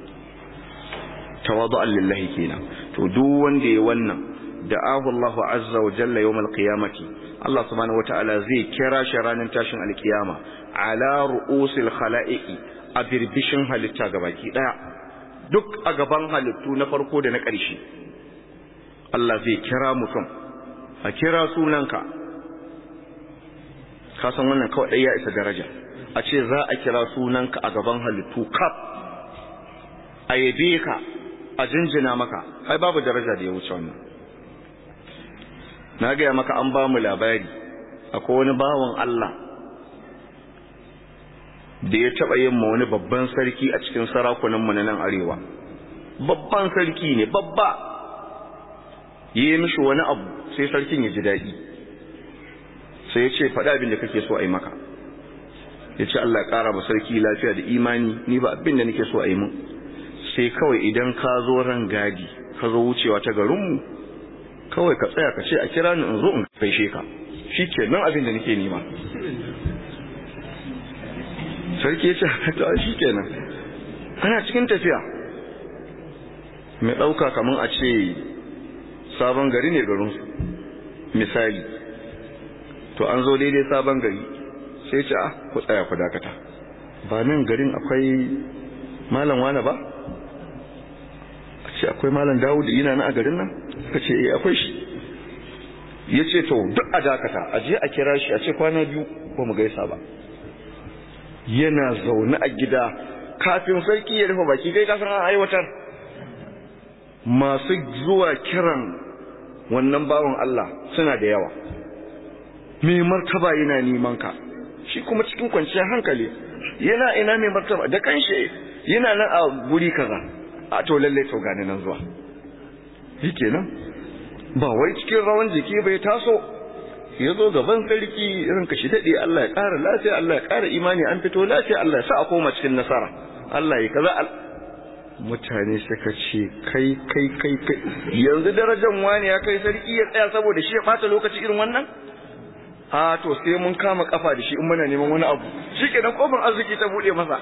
tawadu'an lillahi kenan to duk wanda ya wannan da'ahu Allahu azza wa jalla yawmal qiyamati Allah subhanahu wata'ala zai kira shi ranar tashin alkiyama ala ru'usil khalaiqi a birbishin halitta gabaki daya duk a gaban halittu na farko da na ƙarshe Allah zai kira mutum a kira sunanka ka san wannan kawai ɗaya ya isa daraja a ce za a kira sunanka a gaban halittu kaf a yabe ka a jinjina maka ai babu daraja da ya wuce wannan na gaya maka an ba mu labari akwai wani bawan Allah da ya taɓa yin ma wani babban sarki a cikin sarakunanmu na nan arewa babban sarki ne babba yi mishi wani abu sai sarkin ya ji daɗi sai ya ce faɗa abin da kake so a yi maka ya ce Allah ya ƙara ba sarki lafiya da imani ni ba abin da nake so a yi mun sai kawai idan ka zo ran gadi ka zo wucewa ta garinmu kawai ka tsaya ka ce a kira ni in zo in gaishe ka shi ke nan abin da nake nema sarki ya ce ta shi ke nan ana cikin tafiya mai ɗauka kamar a ce sabon gari ne garinsu misali to an zo daidai sabon gari sai ce a ku tsaya ku dakata ba nan garin akwai malam wane ba a ce akwai malam dawud yana na a garin nan ka ce eh akwai shi ya ce to duk a dakata a je a kira shi a ce kwana biyu ba mu gaisa ba yana zaune a gida kafin sarki ya rufe baki kai kasan an aiwatar masu zuwa kiran wannan bawan Allah suna da yawa mai martaba yana neman ka shi kuma cikin kwanciyar hankali yana ina mai martaba da kanshi yana nan a guri kaza a to lalle to gani nan zuwa nan ba wai cikin rawan jiki bai taso ya zo gaban sarki irin ka shi daɗe Allah ya ƙara lafiya Allah ya ƙara imani an fito lafiya Allah ya sa a koma cikin nasara Allah ya kaza mutane suka ce kai kai kai kai yanzu darajar wani ya kai sarki ya tsaya saboda shi ya ɓata lokaci irin wannan a to sai mun kama kafa da shi in muna neman wani abu shi kenan kofar arziki ta buɗe masa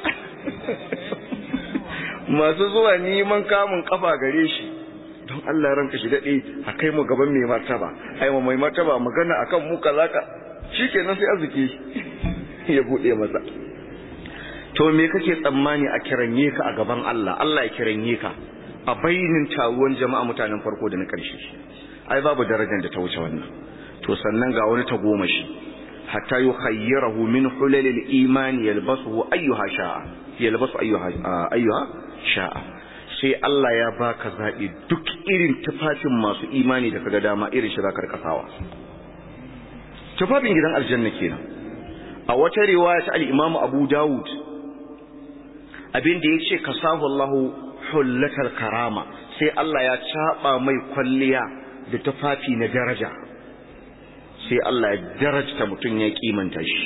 masu zuwa neman kamun kafa gare shi don Allah ranka shi daɗe a kai mu gaban mai martaba ai mu mai martaba magana akan mu kaza ka shikenan sai arziki ya bude masa to me kake tsammani a kiranye ka a gaban Allah Allah ya kiranye ka a bainin taruwan jama'a mutanen farko da na ƙarshe ai babu darajar da ta wuce wannan to sannan ga wani tagomashi hatta yukhayyirahu min hulalil iman yalbasuhu ayyuha sha'a yalbasu ayyuha ayyuha sha'a sai Allah ya baka zabi duk irin tufafin masu imani da kaga dama irin shi zaka kasawa tufafin gidan aljanna kenan a wata riwaya ta al-Imam Abu Dawud abin da yace kasahu Allahu hullatal karama sai Allah ya caba mai kwalliya da tufafi na daraja sai Allah ya darajta mutum ya kimanta shi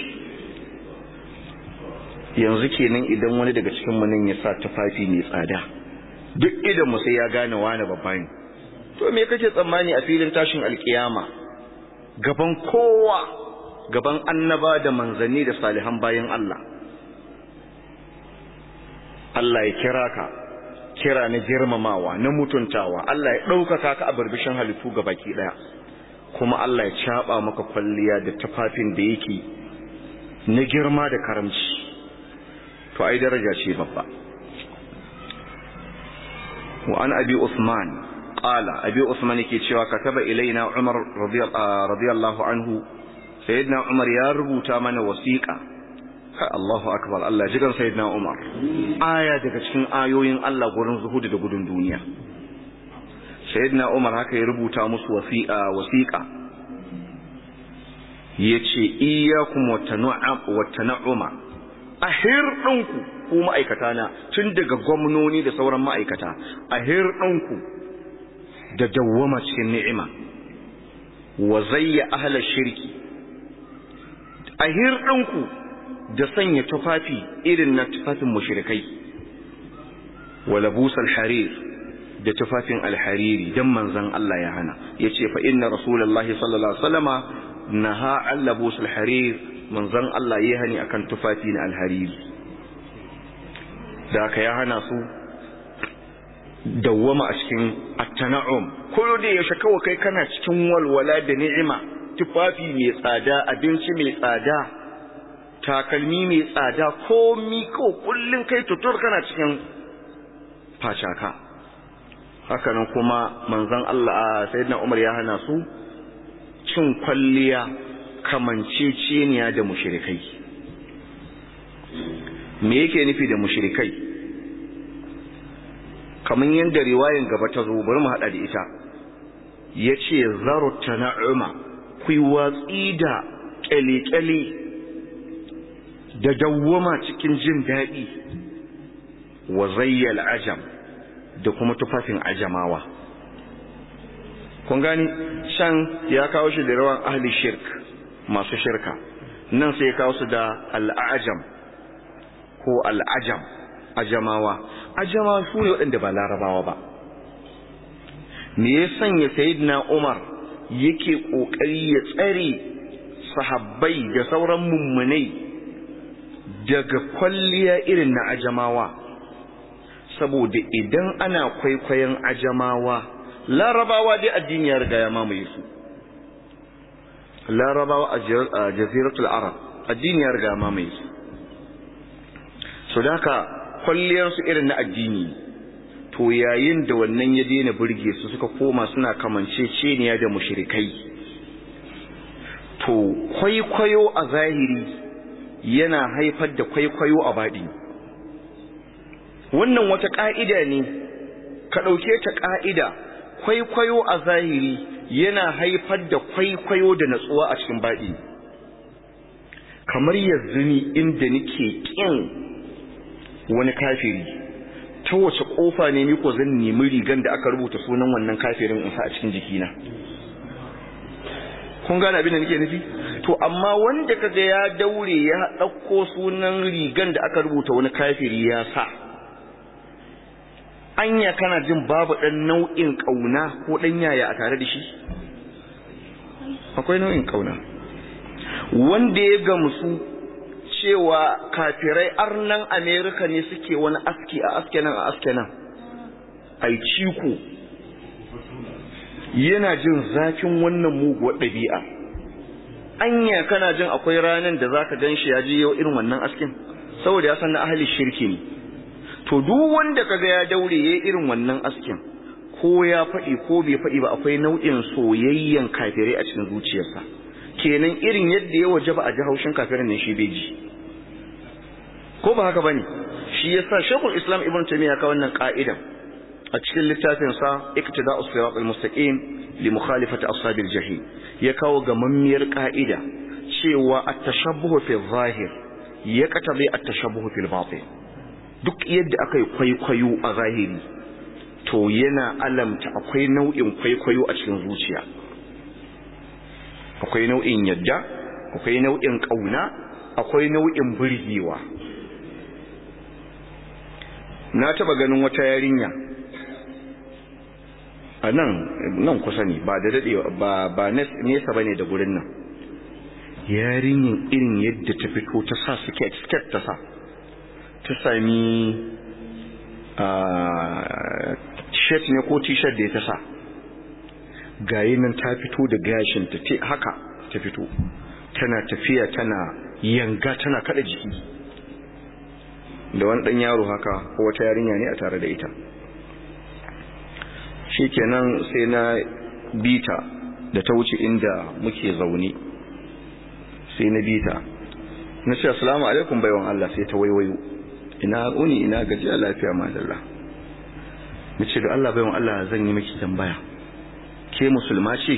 yanzu kenan idan wani daga cikin mu nan ya sa tufafi mai tsada duk idan mu sai ya gane wani babba ne to me kake tsammani a filin tashin alkiyama gaban kowa gaban annaba da manzanni da salihan bayan Allah Allah ya kira ka kira na girmamawa na mutuntawa Allah ya ɗaukaka ka a barbishin halittu ga baki ɗaya kuma Allah ya caɓa maka kwalliya da tufafin da yake na girma da karamci to ai daraja ce babba wa an abi usman qala abi usman yake cewa kataba ilaina umar radiyallahu anhu sayyidina umar ya rubuta mana wasiqa kai Allahu akbar Allah jigan sayyidina Umar aya daga cikin ayoyin Allah gurin zuhudu da gudun duniya sayyidina Umar haka ya rubuta musu wasiqa wasiqa yace iyyakum wattana'uma ahir dinku ku ma'aikata na tun daga gwamnoni da sauran ma'aikata ahir dinku da dawwama cikin ni'ima wa zayya ahla shirki ahir dinku da sanya tufafi irin na tufafin mushrikai wala busal harir da tufafin alhariri dan manzon Allah ya hana yace fa inna rasulullahi sallallahu alaihi wasallama naha an labusal harir manzon Allah ya hani akan tufafi na alhariri da ka ya hana su dawwama a cikin at-tana'um kullu da yaushe kawai kai kana cikin walwala da ni'ima tufafi mai tsada abinci mai tsada takalmi mai tsada komi ko kullun kai tutur kana cikin facaka hakanan kuma manzon Allah sayyidina Umar ya hana su cin kwalliya kamanceceniya da mushrikai me yake nufi da mushrikai kamar yadda riwayan gaba ta zo bari mu hada da ita yace zaru tana'uma kuyi watsi da kyale-kyale da dawwama cikin jin daɗi wa zayyal ajam da kuma tufafin ajamawa kun gani shan ya kawo shi da rawan ahli shirk masu shirka nan sai ya kawo su da al'ajam ko al'ajam ajamawa ajamawa su ne waɗanda ba larabawa ba me ya sanya sayidina umar yake ƙoƙari ya tsare sahabbai da sauran mummunai daga kwalliya irin na ajamawa saboda idan ana kwaikwayon ajamawa larabawa dai addini ya riga ya mamaye su larabawa a jaziratul arab addini ya riga ya mamaye su so da haka kwalliyarsu irin na addini to yayin da wannan ya daina burge su suka koma suna kamanceceniya da mushrikai to kwaikwayo a zahiri yana haifar da kwaikwayo a baɗi wannan wata ƙa'ida ne ka ɗauke ta ƙa'ida kwaikwayo a zahiri yana haifar da kwaikwayo da natsuwa a cikin baɗi kamar yanzu ni inda nake ƙin wani kafiri ta wace ƙofa ne ni ko zan nemi rigan da aka rubuta sunan wannan kafirin in sa a cikin jikina kun gane abin da nake nufi to amma wanda kaga ya daure ya ɗauko sunan rigan da aka rubuta wani kafiri ya sa anya kana jin babu ɗan nau'in ƙauna ko ɗan yaya a tare da shi akwai nau'in ƙauna wanda ya gamsu cewa kafirai arnan amerika ne suke wani aski a aske nan a aske nan ai ciko yana jin zafin wannan muguwar ɗabi'a anya kana jin akwai ranar da zaka gan shi ya ji yau irin wannan askin saboda ya san na ahli shirki ne to duk wanda kaga ya daure yayi irin wannan askin ko ya faɗi ko bai faɗi ba akwai nau'in soyayyen kafirai a cikin zuciyarsa kenan irin yadda ya waje ba a ji haushin kafirin ne shi bai ji ko ba haka bane shi yasa shekul islam ibn taymiya ka wannan ka'idan a cikin littafin sa iktida'us sirat al-mustaqim li mukhalifati ashabil jahim ya kawo gamammiyar ka'ida cewa at-tashabbuh fi zahir ya katabe at-tashabbuh fil batin duk yadda aka yi kwaikwayo a zahiri to yana alamta akwai nau'in kwaikwayo a cikin zuciya akwai nau'in yadda akwai nau'in kauna akwai nau'in burgewa na taba ganin wata yarinya a nan nan kusa ne ba da dadewa ba ba nesa bane da gurin nan yarinyin irin yadda ta fito ta sa skirt skirt ta sa ta sami a shirt ne ko t-shirt da ya ta sa gayi nan ta fito da gashin ta te haka ta fito tana tafiya tana yanga tana kada jiki da wani dan yaro haka ko wata yarinya ne a tare da ita shikenan sai na bita da ta wuce inda muke zaune sai na bita na ce assalamu alaikum baiwan Allah sai ta waiwayo ina uni ina gajiya lafiya madalla na ce da Allah baiwan Allah zan yi miki tambaya ke musulma ce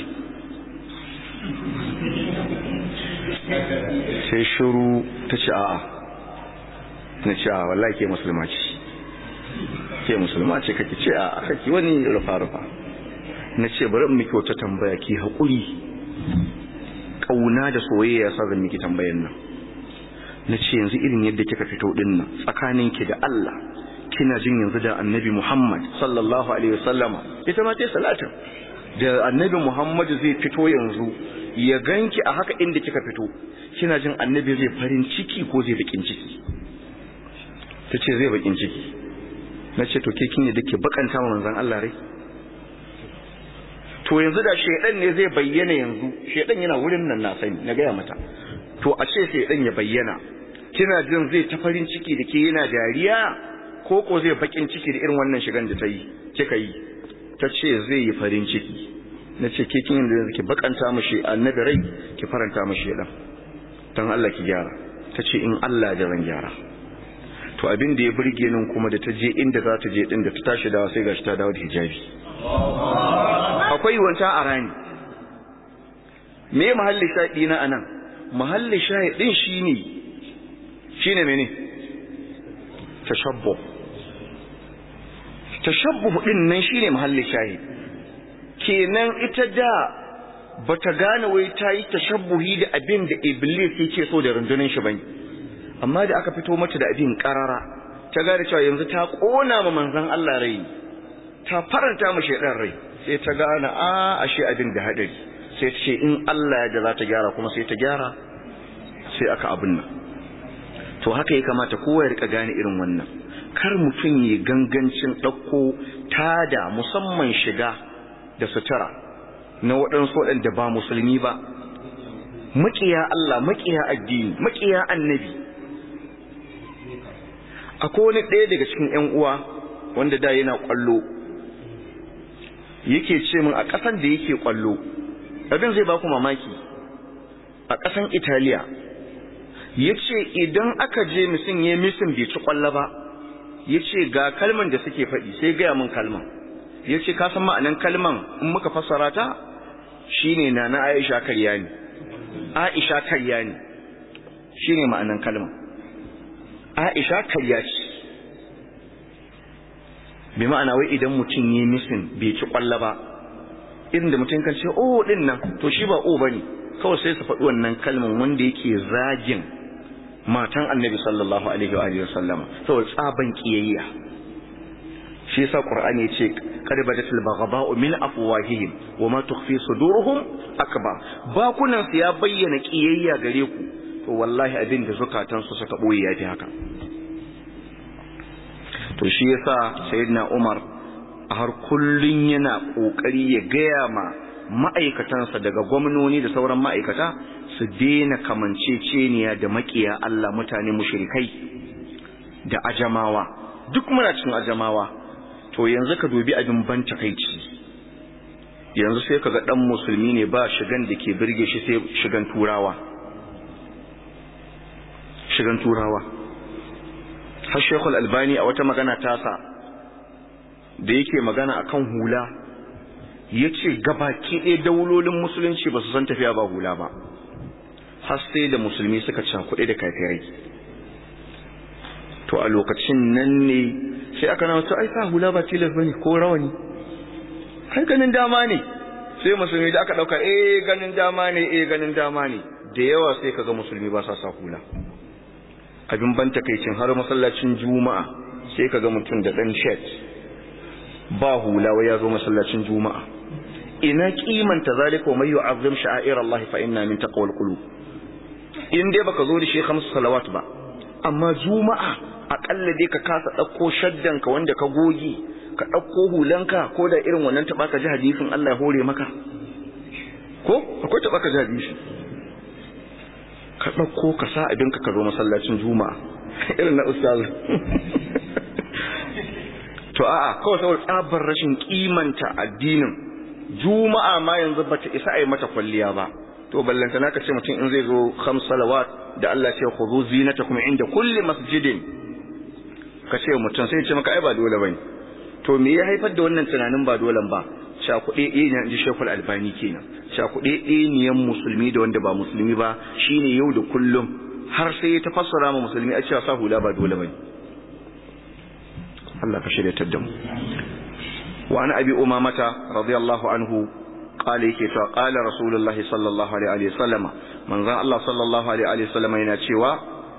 sai shiru ta ce a'a na ce a wallahi ke musulma ce ke musulma ce kake ce a kake wani rufa-rufa na ce bari miki wata tambaya ki haƙuri ƙauna da soyayya sa zan miki tambayan nan na ce yanzu irin yadda kika fito din nan tsakaninki da Allah kina jin yanzu da annabi Muhammad sallallahu alaihi wasallama ita ma ce salatin da annabi Muhammad zai fito yanzu ya ganki a haka inda kika fito kina jin annabi zai farin ciki ko zai bakin ciki ta ce zai bakin ciki na ce to ke kin yi dake bakanta ma manzan Allah rai to yanzu da shedan ne zai bayyana yanzu shedan yana wurin nan na sani na gaya mata to a ce shedan ya bayyana kina jin zai ta farin ciki da ke yana dariya ko ko zai bakin ciki da irin wannan shigan da ta yi kika yi ta ce zai yi farin ciki na ce ke kin yanzu ki bakanta mashi annabi rai ki faranta mashi shedan dan Allah ki gyara ta ce in Allah da zan gyara to abin da ya burge nan kuma da ta je inda za ta je din da ta tashi dawa sai gashi ta dawo da hijabi akwai wanta a rani me mahalli shaɗi na anan mahalli shaɗi din shine shine mene tashabbu tashabbu din nan shine mahalli shaɗi kenan ita da bata gane wai ta yi tashabbuhi da abin da iblis yake so da rundunar shi bane amma da aka fito mata da abin karara ta gane cewa yanzu ta kona ma manzon Allah rai ta faranta mu shedan rai sai ta gane a ashe abin da hadari sai ta ce in Allah ya da za ta gyara kuma sai ta gyara sai aka abin nan to haka ya kamata kowa ya rika gane irin wannan kar mutum ya gangancin ɗauko tada musamman shiga da sutura na waɗansu waɗanda ba musulmi ba maƙiya Allah maƙiya addini maƙiya annabi akwai wani ɗaya daga cikin ‘yan uwa wanda da yana ƙwallo yake ce min a ƙasan da yake ƙwallo abin zai ba ku mamaki a ƙasan italiya ya ce idan aka je misin ya misin bai ci ƙwallo ba ya ce ga kalman da suke faɗi sai gaya min kalman ya ce kasan ma'anan kalman in muka fassara ta shine na na aisha karya ne aisha karya ne shine ma'anan kalman Aisha karya ce bi ma'ana wai idan mutum yi misin bai ci kwalla ba irin da mutum kan ce oh din nan to shi ba oh bane kawai sai su faɗi wannan kalman wanda yake zagin matan annabi sallallahu alaihi wa alihi wasallama saboda tsaban kiyayya shi yasa qur'ani yace qad badatil baghdha'u min afwahihim wama tukhfi suduruhum akbar bakunan su ya bayyana kiyayya gare ku to wallahi abin da zukatansu suka boye yafi haka to shi yasa sayyidina Umar a har kullun yana kokari ya gaya ma ma'aikatansa daga gwamnoni da sauran ma'aikata su daina kamanceceniya da makiya Allah mutane mushrikai da ajamawa duk muna cikin ajamawa to yanzu ka dubi abin ban takaici yanzu sai ka ga ɗan musulmi ne ba shigan da ke birge shi sai shigan turawa shigan turawa har shekul albani a wata magana tasa da yake magana akan hula ya ce gabaki ɗaya daulolin musulunci ba su san tafiya ba hula ba har sai da musulmi suka cakuɗe da kafirai to a lokacin nan ne sai aka nawa ai sa hula ba tilas bane ko rawani kai ganin dama ne sai musulmi da aka dauka eh ganin dama ne eh ganin dama ne da yawa sai kaga musulmi ba sa sa hula abin ban takeicin har masallacin juma'a sai kaga mutum da dan shirt ba hula wai ya zo masallacin juma'a ina kimanta zalika wa may yu'azzim sha'air Allah fa inna min taqwal qulub in dai baka zo da shi khamsu salawat ba amma juma'a akalla dai ka kasa dauko shaddanka wanda ka goge ka dauko hulanka ko da irin wannan taba ka ji hadisin Allah ya hore maka ko akwai taba ka ji hadisi ka dauko ka sa abinka ka zo masallacin juma'a irin na ustaz to a'a kawai saboda tsabar rashin kimanta addinin juma'a ma yanzu bata isa a yi mata kwalliya ba to ballanta naka ce mutum in zai zo khams salawat da Allah ce khudhu zinatakum inda kulli masjidin ka ce mutum sai ce maka ai ba dole bane to me ya haifar da wannan tunanin ba dole ba shakuɗe ɗaya ne inji Sheikhul Albani kenan shakuɗe ɗaya niyan musulmi da wanda ba musulmi ba shine yau da kullum har sai ya tafassara ma musulmi a cewa sa hula ba dole bane Allah ka shirya da mu wa an abi umamata radiyallahu anhu قال yake cewa qala rasulullahi sallallahu alaihi wa sallam manzon Allah sallallahu alaihi wa sallam yana cewa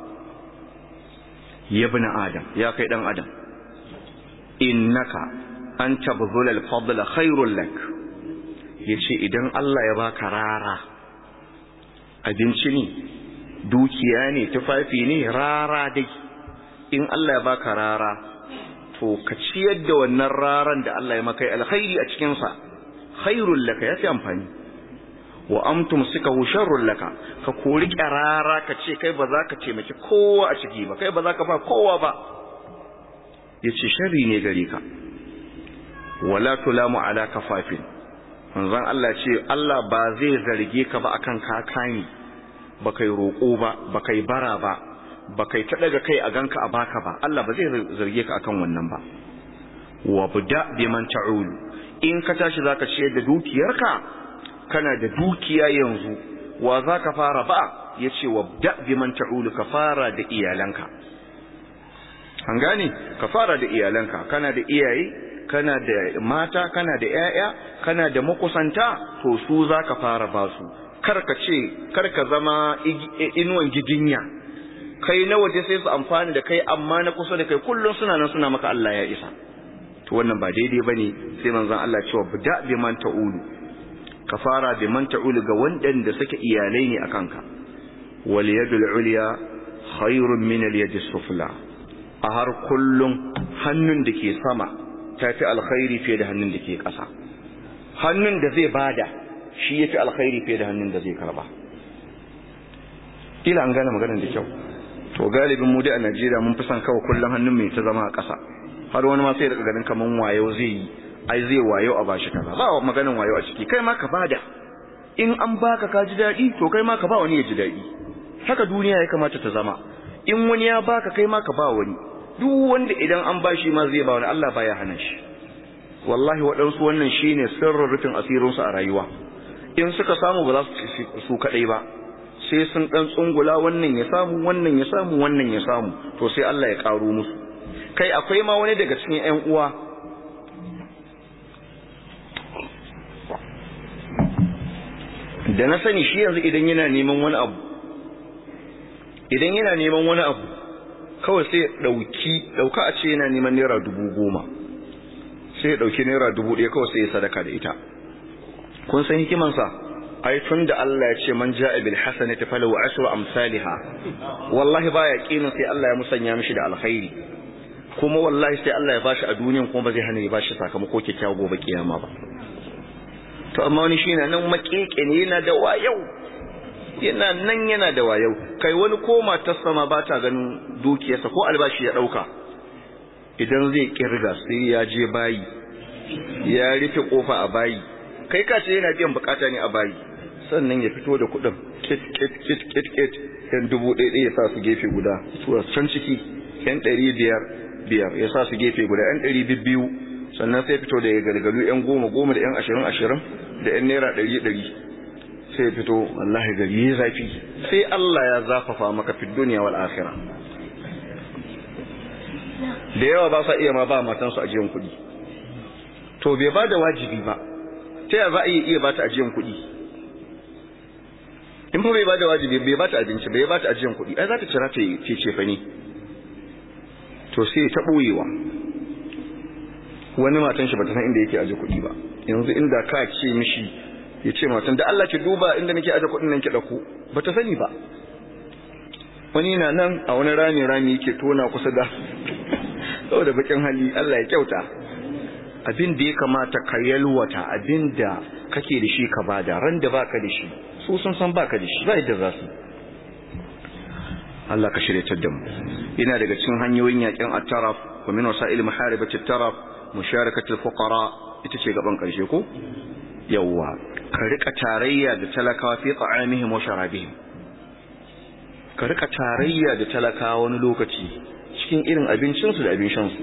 ya ibn adam ya kai dan adam innaka an tabdhul al-fadla khairul lak yace idan Allah ya baka rara abinci ne dukiya ne tufafi ne rara dai in Allah ya baka rara to ka ciyar da wannan raran da Allah ya maka alkhairi a cikin sa khairul laka yafi amfani wa amtum sikahu sharrul laka ka kori karara ka ce kai ba za ka taimaki kowa a ciki ba kai ba za ka ba kowa ba yace sharri ne gare ka wala tulamu ala kafafin manzon Allah ce Allah ba zai zarge ka ba akan kakani ba kai roko ba ba kai bara ba ba kai ta daga kai a ganka a baka ba Allah ba zai zarge ka akan wannan ba wa buda biman ta'ulu in ka tashi zaka ciyar da dukiyarka kana da dukiya yanzu wa zaka fara ba yace wabda biman ta'ulu ka fara da iyalanka an gane ka fara da iyalanka kana da iyaye kana da mata kana da yaya kana da makusanta to su zaka fara ba su kar ka ce kar ka zama inuwan gidinya kai na waje sai su amfani da kai amma na kusa da kai kullum suna nan suna maka Allah ya isa to wannan ba daidai bane sai manzon Allah cewa bida bi man ta'ulu ka fara bi man ta'ulu ga wanda suke iyalai ne akan ka wal yadul ulya khairun min al yadi sufla a har kullum hannun da ke sama tafi alkhairi fiye da hannun da ke ƙasa hannun da zai bada shi yafi alkhairi fiye da hannun da zai karba kila an gane maganar da kyau to galibin mu dai a Najeriya mun fi son kawai kullum hannun mai ta zama a ƙasa har wani ma sai daga ganin kaman wayo zai yi ai zai wayo a bashi kaza ba maganin wayo a ciki kai ma ka bada in an baka ka ji daɗi to kai ma ka ba wani ya ji daɗi haka duniya ya kamata ta zama in wani ya baka kai ma ka ba wani duk wanda idan an bashi ma zai ba wani Allah baya hana shi wallahi waɗansu wannan shine sirrin rufin asirinsu a rayuwa in suka samu ba za su su kaɗai ba sai sun ɗan tsungula wannan ya samu wannan ya samu wannan ya samu to sai Allah ya ƙaro musu kai akwai ma wani daga cikin ƴan uwa da na sani shi yanzu idan yana neman wani abu idan yana neman wani abu kawai sai ɗauki ɗauka a ce yana neman naira dubu goma sai ya ɗauki naira dubu ɗaya kawai sai ya sadaka da ita kun san hikimansa ai tun da Allah ya ce man ja'a bil hasanati falahu ashru amsalha wallahi baya kinin sai Allah ya musanya mishi da alkhairi kuma wallahi sai Allah ya bashi a duniyan kuma ba zai hana ya bashi sakamako kyakkyawa gobe kiyama ba to amma wani shi nan makeke ne yana da wayau yana nan yana da wayau kai wani ko matarsa ma ba ta ganin dukiyarsa ko albashi ya dauka idan zai kirga sai ya je bayi ya rufe kofa a bayi kai ka ce yana biyan bukata ne a bayi sannan ya fito da kuɗin kit kit kit kit kit yan dubu ɗaya ɗaya ya sa su gefe guda tura can ciki yan ɗari biyar biyar ya sa su gefe guda yan ɗari biyu sannan sai fito da ya gargalu yan goma goma da yan ashirin ashirin da yan naira ɗari ɗari sai fito wallahi gari ya zafi sai Allah ya zafafa maka fi duniya wal akhirah da yawa ba sa iya ma ba matansu ajiyan kuɗi to bai ba da wajibi ba ta yaya za a iya ba ta ajiyan kuɗi in fa bai ba da wajibi bai ba ta abinci bai ba ta ajiyan kuɗi ai za ta cira ta ce ce fa ne to sai ta ɓoyewa wani matan shi ba ta san inda yake aje kuɗi ba yanzu inda ka ce mishi ya ce matan da Allah ki duba inda nake aje kuɗin nan ki ɗauko ba ta sani ba wani na nan a wani rami rami yake tona kusa da saboda bakin hali Allah ya kyauta abin da ya kamata ka yalwata abin da kake da shi ka bada ran da baka da shi su sun san baka da shi ba yadda za su Allah ka shirya da mu ina daga cikin hanyoyin yakin at-taraf wa min wasa'il muharibati at-taraf musharakati al-fuqara ita ce gaban karshe ko yawa ka rika tarayya da talakawa fi ta'amihim wa sharabihim ka rika tarayya da talakawa wani lokaci cikin irin abincinsu da abin shansu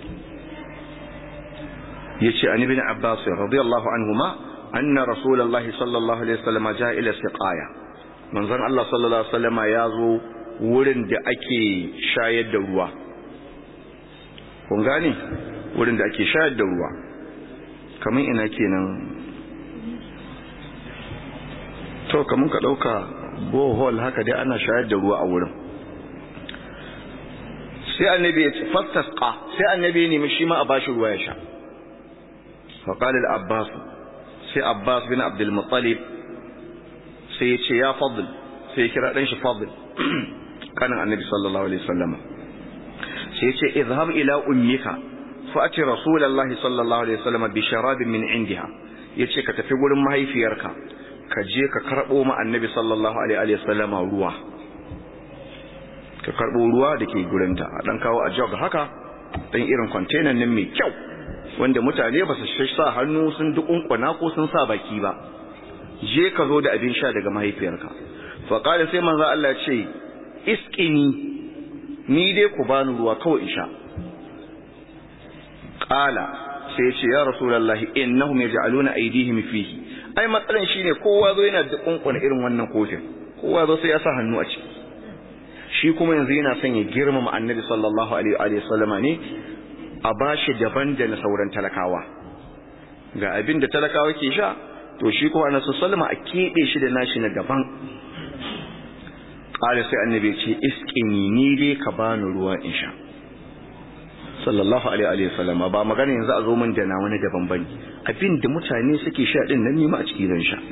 yace an ibn abbas radiyallahu anhuma anna rasulullahi sallallahu alaihi wasallam jaa ila siqaya manzon Allah sallallahu alaihi wasallam ya zo wurin da ake shayar da ruwa kun gane wurin da ake shayar da ruwa kamar ina kenan to kamar ka dauka bohol haka dai ana shayar da ruwa a wurin sai annabi ya ce fastasqa sai annabi ya nemi shi ma a bashi ruwa ya sha فقال العباس سي عباس بن عبد المطلب سي يتي يا فضل سي كرا دان شي فضل كان النبي صلى الله عليه وسلم سي يتي اذهب الى امك فاتي رسول الله صلى الله عليه وسلم بشراب من عندها yace ka tafi gurin mahaifiyarka ka je ka karbo ma annabi sallallahu alaihi wasallam ruwa ka karbo ruwa dake gurinta a dan kawo a jog haka dan irin container nan mai kyau wanda mutane ba su sa hannu sun dukunkuna ko sun sa baki ba je ka zo da abin sha daga mahaifiyarka fa qala sai manzo Allah ya ce isqini ni dai ku bani ruwa kawai in sha qala sai ce ya rasulullahi innahum yaj'aluna aydihim fihi ai matsalan shine kowa zo yana dukunkuna irin wannan kofin kowa zo sai ya sa hannu a ciki shi kuma yanzu yana son ya girmama annabi sallallahu alaihi wa sallama ne a bashi daban da na sauran talakawa ga abin da talakawa ke sha to shi kuma na sallama a keɓe shi da nashi na daban ƙara sai annabi ce iskini ni dai ka bani ruwa in sha sallallahu alaihi wa sallam ba magana yanzu a zo min da na wani daban bane abin da mutane suke sha din nan nima a ciki zan sha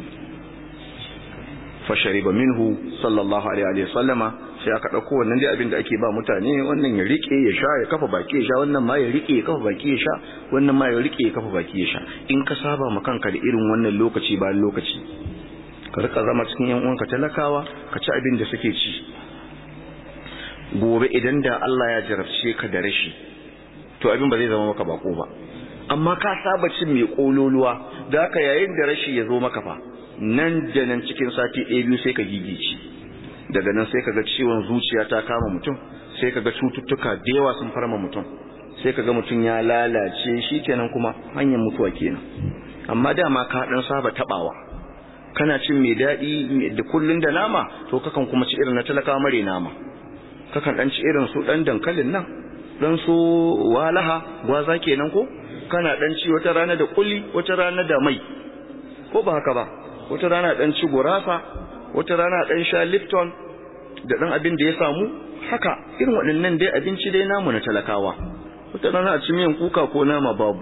fa shariba minhu sallallahu alaihi wa sallama sai aka ɗauko wannan dai abin da ake ba mutane wannan ya rike ya sha ya kafa baki ya sha wannan ma ya rike ya kafa baki ya sha wannan ma ya rike ya kafa baki ya sha in ka saba ma kanka da irin wannan lokaci bayan lokaci ka rika zama cikin yan uwanka talakawa ka ci abin da suke ci gobe idan da Allah ya jarabce ka da rashi to abin ba zai zama maka bako ba amma ka saba cin mai kololuwa da haka yayin da rashi ya zo maka fa nan da nan cikin sati ɗaya biyu sai ka gigice daga nan sai kaga ciwon zuciya ta kama mutum sai kaga cututtuka da yawa sun farma mutum sai kaga mutum ya lalace shi kenan kuma hanyar mutuwa kenan amma dama ka dan saba tabawa kana cin mai daɗi da kullun da nama to kakan kuma ci irin na talaka mare nama kakan dan ci irin su dan dankalin nan dan su walaha gwaza kenan ko kana dan ci wata rana da kulli wata rana da mai ko ba haka ba wata rana dan ci gurasa wata rana dan sha lipton da dan abin da ya samu haka irin waɗannan dai abinci dai namu na talakawa wata rana a ci miyan kuka ko nama babu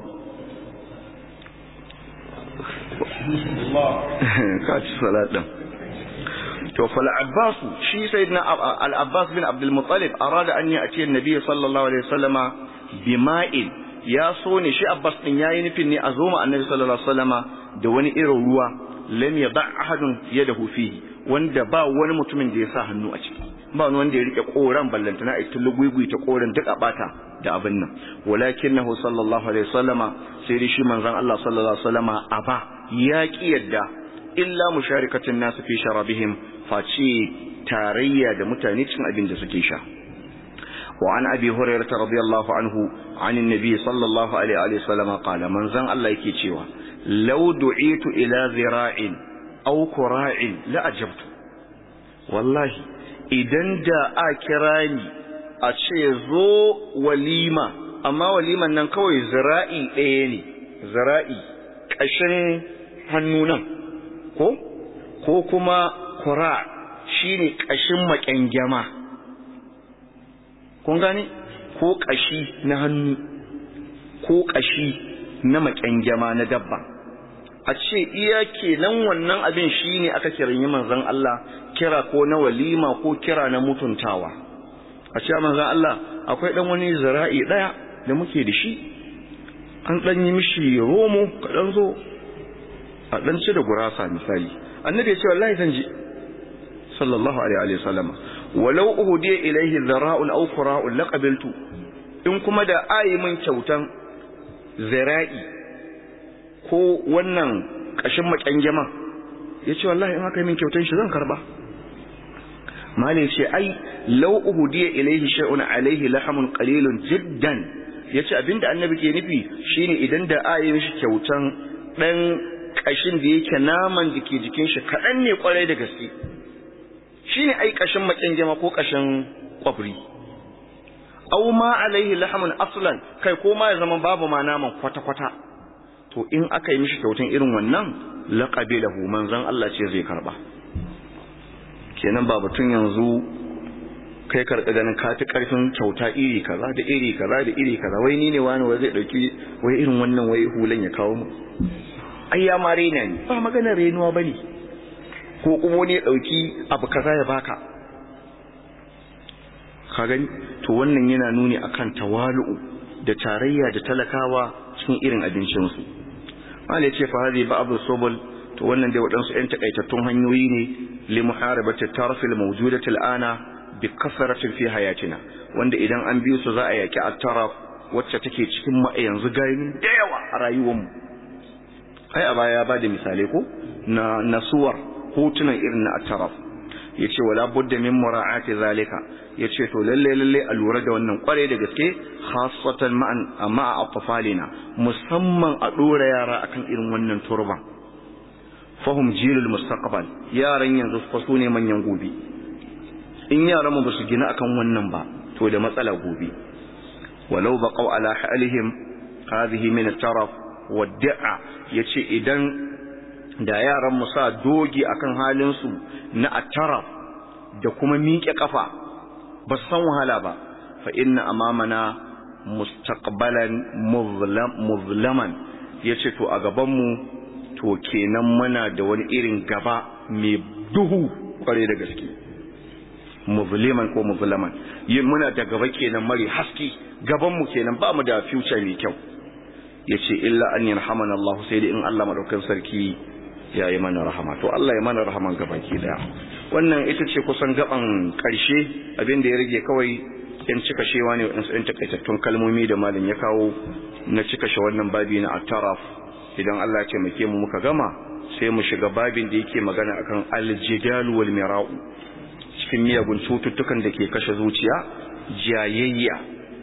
ka ci salat din to fal abbas shi sayyidina al abbas bin abdul muttalib arada an ya'ti an-nabiy sallallahu alaihi wasallama bima'in ya so ne shi abbas din yayi nufin ne a zo ma annabi sallallahu alaihi wasallama da wani irin ruwa lam yada ahadun yadahu fihi wanda ba wani mutumin da ya sa hannu a ciki ba wani wanda ya rike koran ballantana a tullu guigui ta koran duk a bata da abin nan walakinahu sallallahu alaihi wasallama sai dai shi manzon Allah sallallahu alaihi wasallama aba ya ki yadda illa musharikatin nasu fi sharabihim face tarayya da mutane cin abin da suke sha وعن أبي هريرة رضي الله عنه عن النبي صلى الله عليه وسلم قال من زن الله يكي تشيوا لو دعيت إلى ذراع أو كراع لأجبت والله idan da a kira ni a ce zo walima amma waliman nan kawai zira'i ɗaya ne zira'i ƙashin hannu nan ko ko kuma kura shine ƙashin maƙyangyama kun gane ko ƙashi na hannu ko ƙashi na maƙyangyama na dabba a ce iya kenan wannan abin shine aka kiranyi manzon Allah kira ko na walima ko kira na mutuntawa a ce manzon Allah akwai dan wani zira'i daya da muke da shi an dan yi mishi romo kadan zo a dan ci da gurasa misali annabi ya ce wallahi zan ji sallallahu alaihi wa sallam walau uhudiya ilaihi dhara'un aw qura'un laqabiltu in kuma da ayi min kyautan zira'i ko wannan kashin makyangeman yace wallahi in aka yi min kyautan shi zan karba malai ce ai law uhudiya ilaihi shay'un alaihi lahamun qalilun jiddan yace abinda annabi ke nufi shine idan da ayi mishi kyautan dan kashin da yake naman da ke jikin shi kadan ne kwarai da gaske shine ai kashin makyangyama ko kashin kwabri aw ma alaihi lahamun aslan kai ko ma ya zama babu ma naman kwata kwata to in aka yi mishi kyautan irin wannan laqabilahu manzon Allah ce zai karba kenan ba batun yanzu kai karɓi ganin ka ta ƙarfin kyauta iri kaza da iri kaza da iri kaza wai ni ne wani wai zai ɗauki wai irin wannan wai hulan ya kawo mu ai ya ma rena ni ba maganar renuwa ba ne ko kuma wani ya ɗauki abu kaza ya baka ka gani to wannan yana nuni akan tawalu'u da tarayya da talakawa cikin irin abincinsu mala ya ce fa hadi ba abu sobol to wannan dai waɗansu 'yan takaitattun hanyoyi ne li muharabati tarfil mawjudati al'ana bi kasaratin fi hayatina wanda idan an biyo su za a yaki at-taraf wacce take cikin mu yanzu gani da yawa a rayuwar mu ai a baya ya bada misalai ko na nasuwar hotunan irin na at-taraf yace wala budda min mura'ati zalika yace to lalle lalle a lura da wannan kware da gaske khassatan ma'an amma a atfalina musamman a dora yara akan irin wannan turban fahum jilul mustaqbal yaran yanzu fa su ne manyan gobe in yaran mu basu gina akan wannan ba to da matsala gobe walau baqaw ala halihim hadhihi min at-taraf wad-da'a yace idan da yaran mu sa dogi akan halin su na at-taraf da kuma miƙe kafa ba su san wahala ba fa inna amamana mustaqbalan muzlam muzlaman yace to a gaban mu to kenan muna da wani irin gaba mai duhu kware da gaske muzliman ko muzlaman yin muna da gaba kenan mari haski gaban mu kenan ba mu da future mai kyau yace illa an yarhamana Allah sai da in Allah madaukakin sarki ya yi mana rahama to Allah ya mana rahaman gabaki daya wannan ita ce kusan gaban karshe abin da ya rage kawai yan cika shewa ne wadansu yan takaitattun kalmomi da malam ya kawo na cika shi wannan babi na at-taraf idan Allah ya taimake mu muka gama sai mu shiga babin da yake magana akan al-jidal wal mira'u cikin miyagun cututtukan da ke kashe zuciya jayayya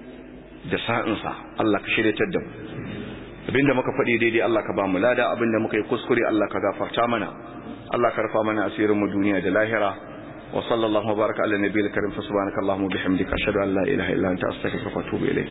da sa'insa Allah ka shiryatar da mu abinda muka faɗi daidai Allah ka ba mu lada abinda muka yi kuskure Allah ka gafarta mana Allah ka rufa mana asirin mu duniya da lahira wa sallallahu baraka ala nabiyil karim fa subhanaka allahumma bihamdika ashhadu an la ilaha illa anta astaghfiruka wa atubu ilayk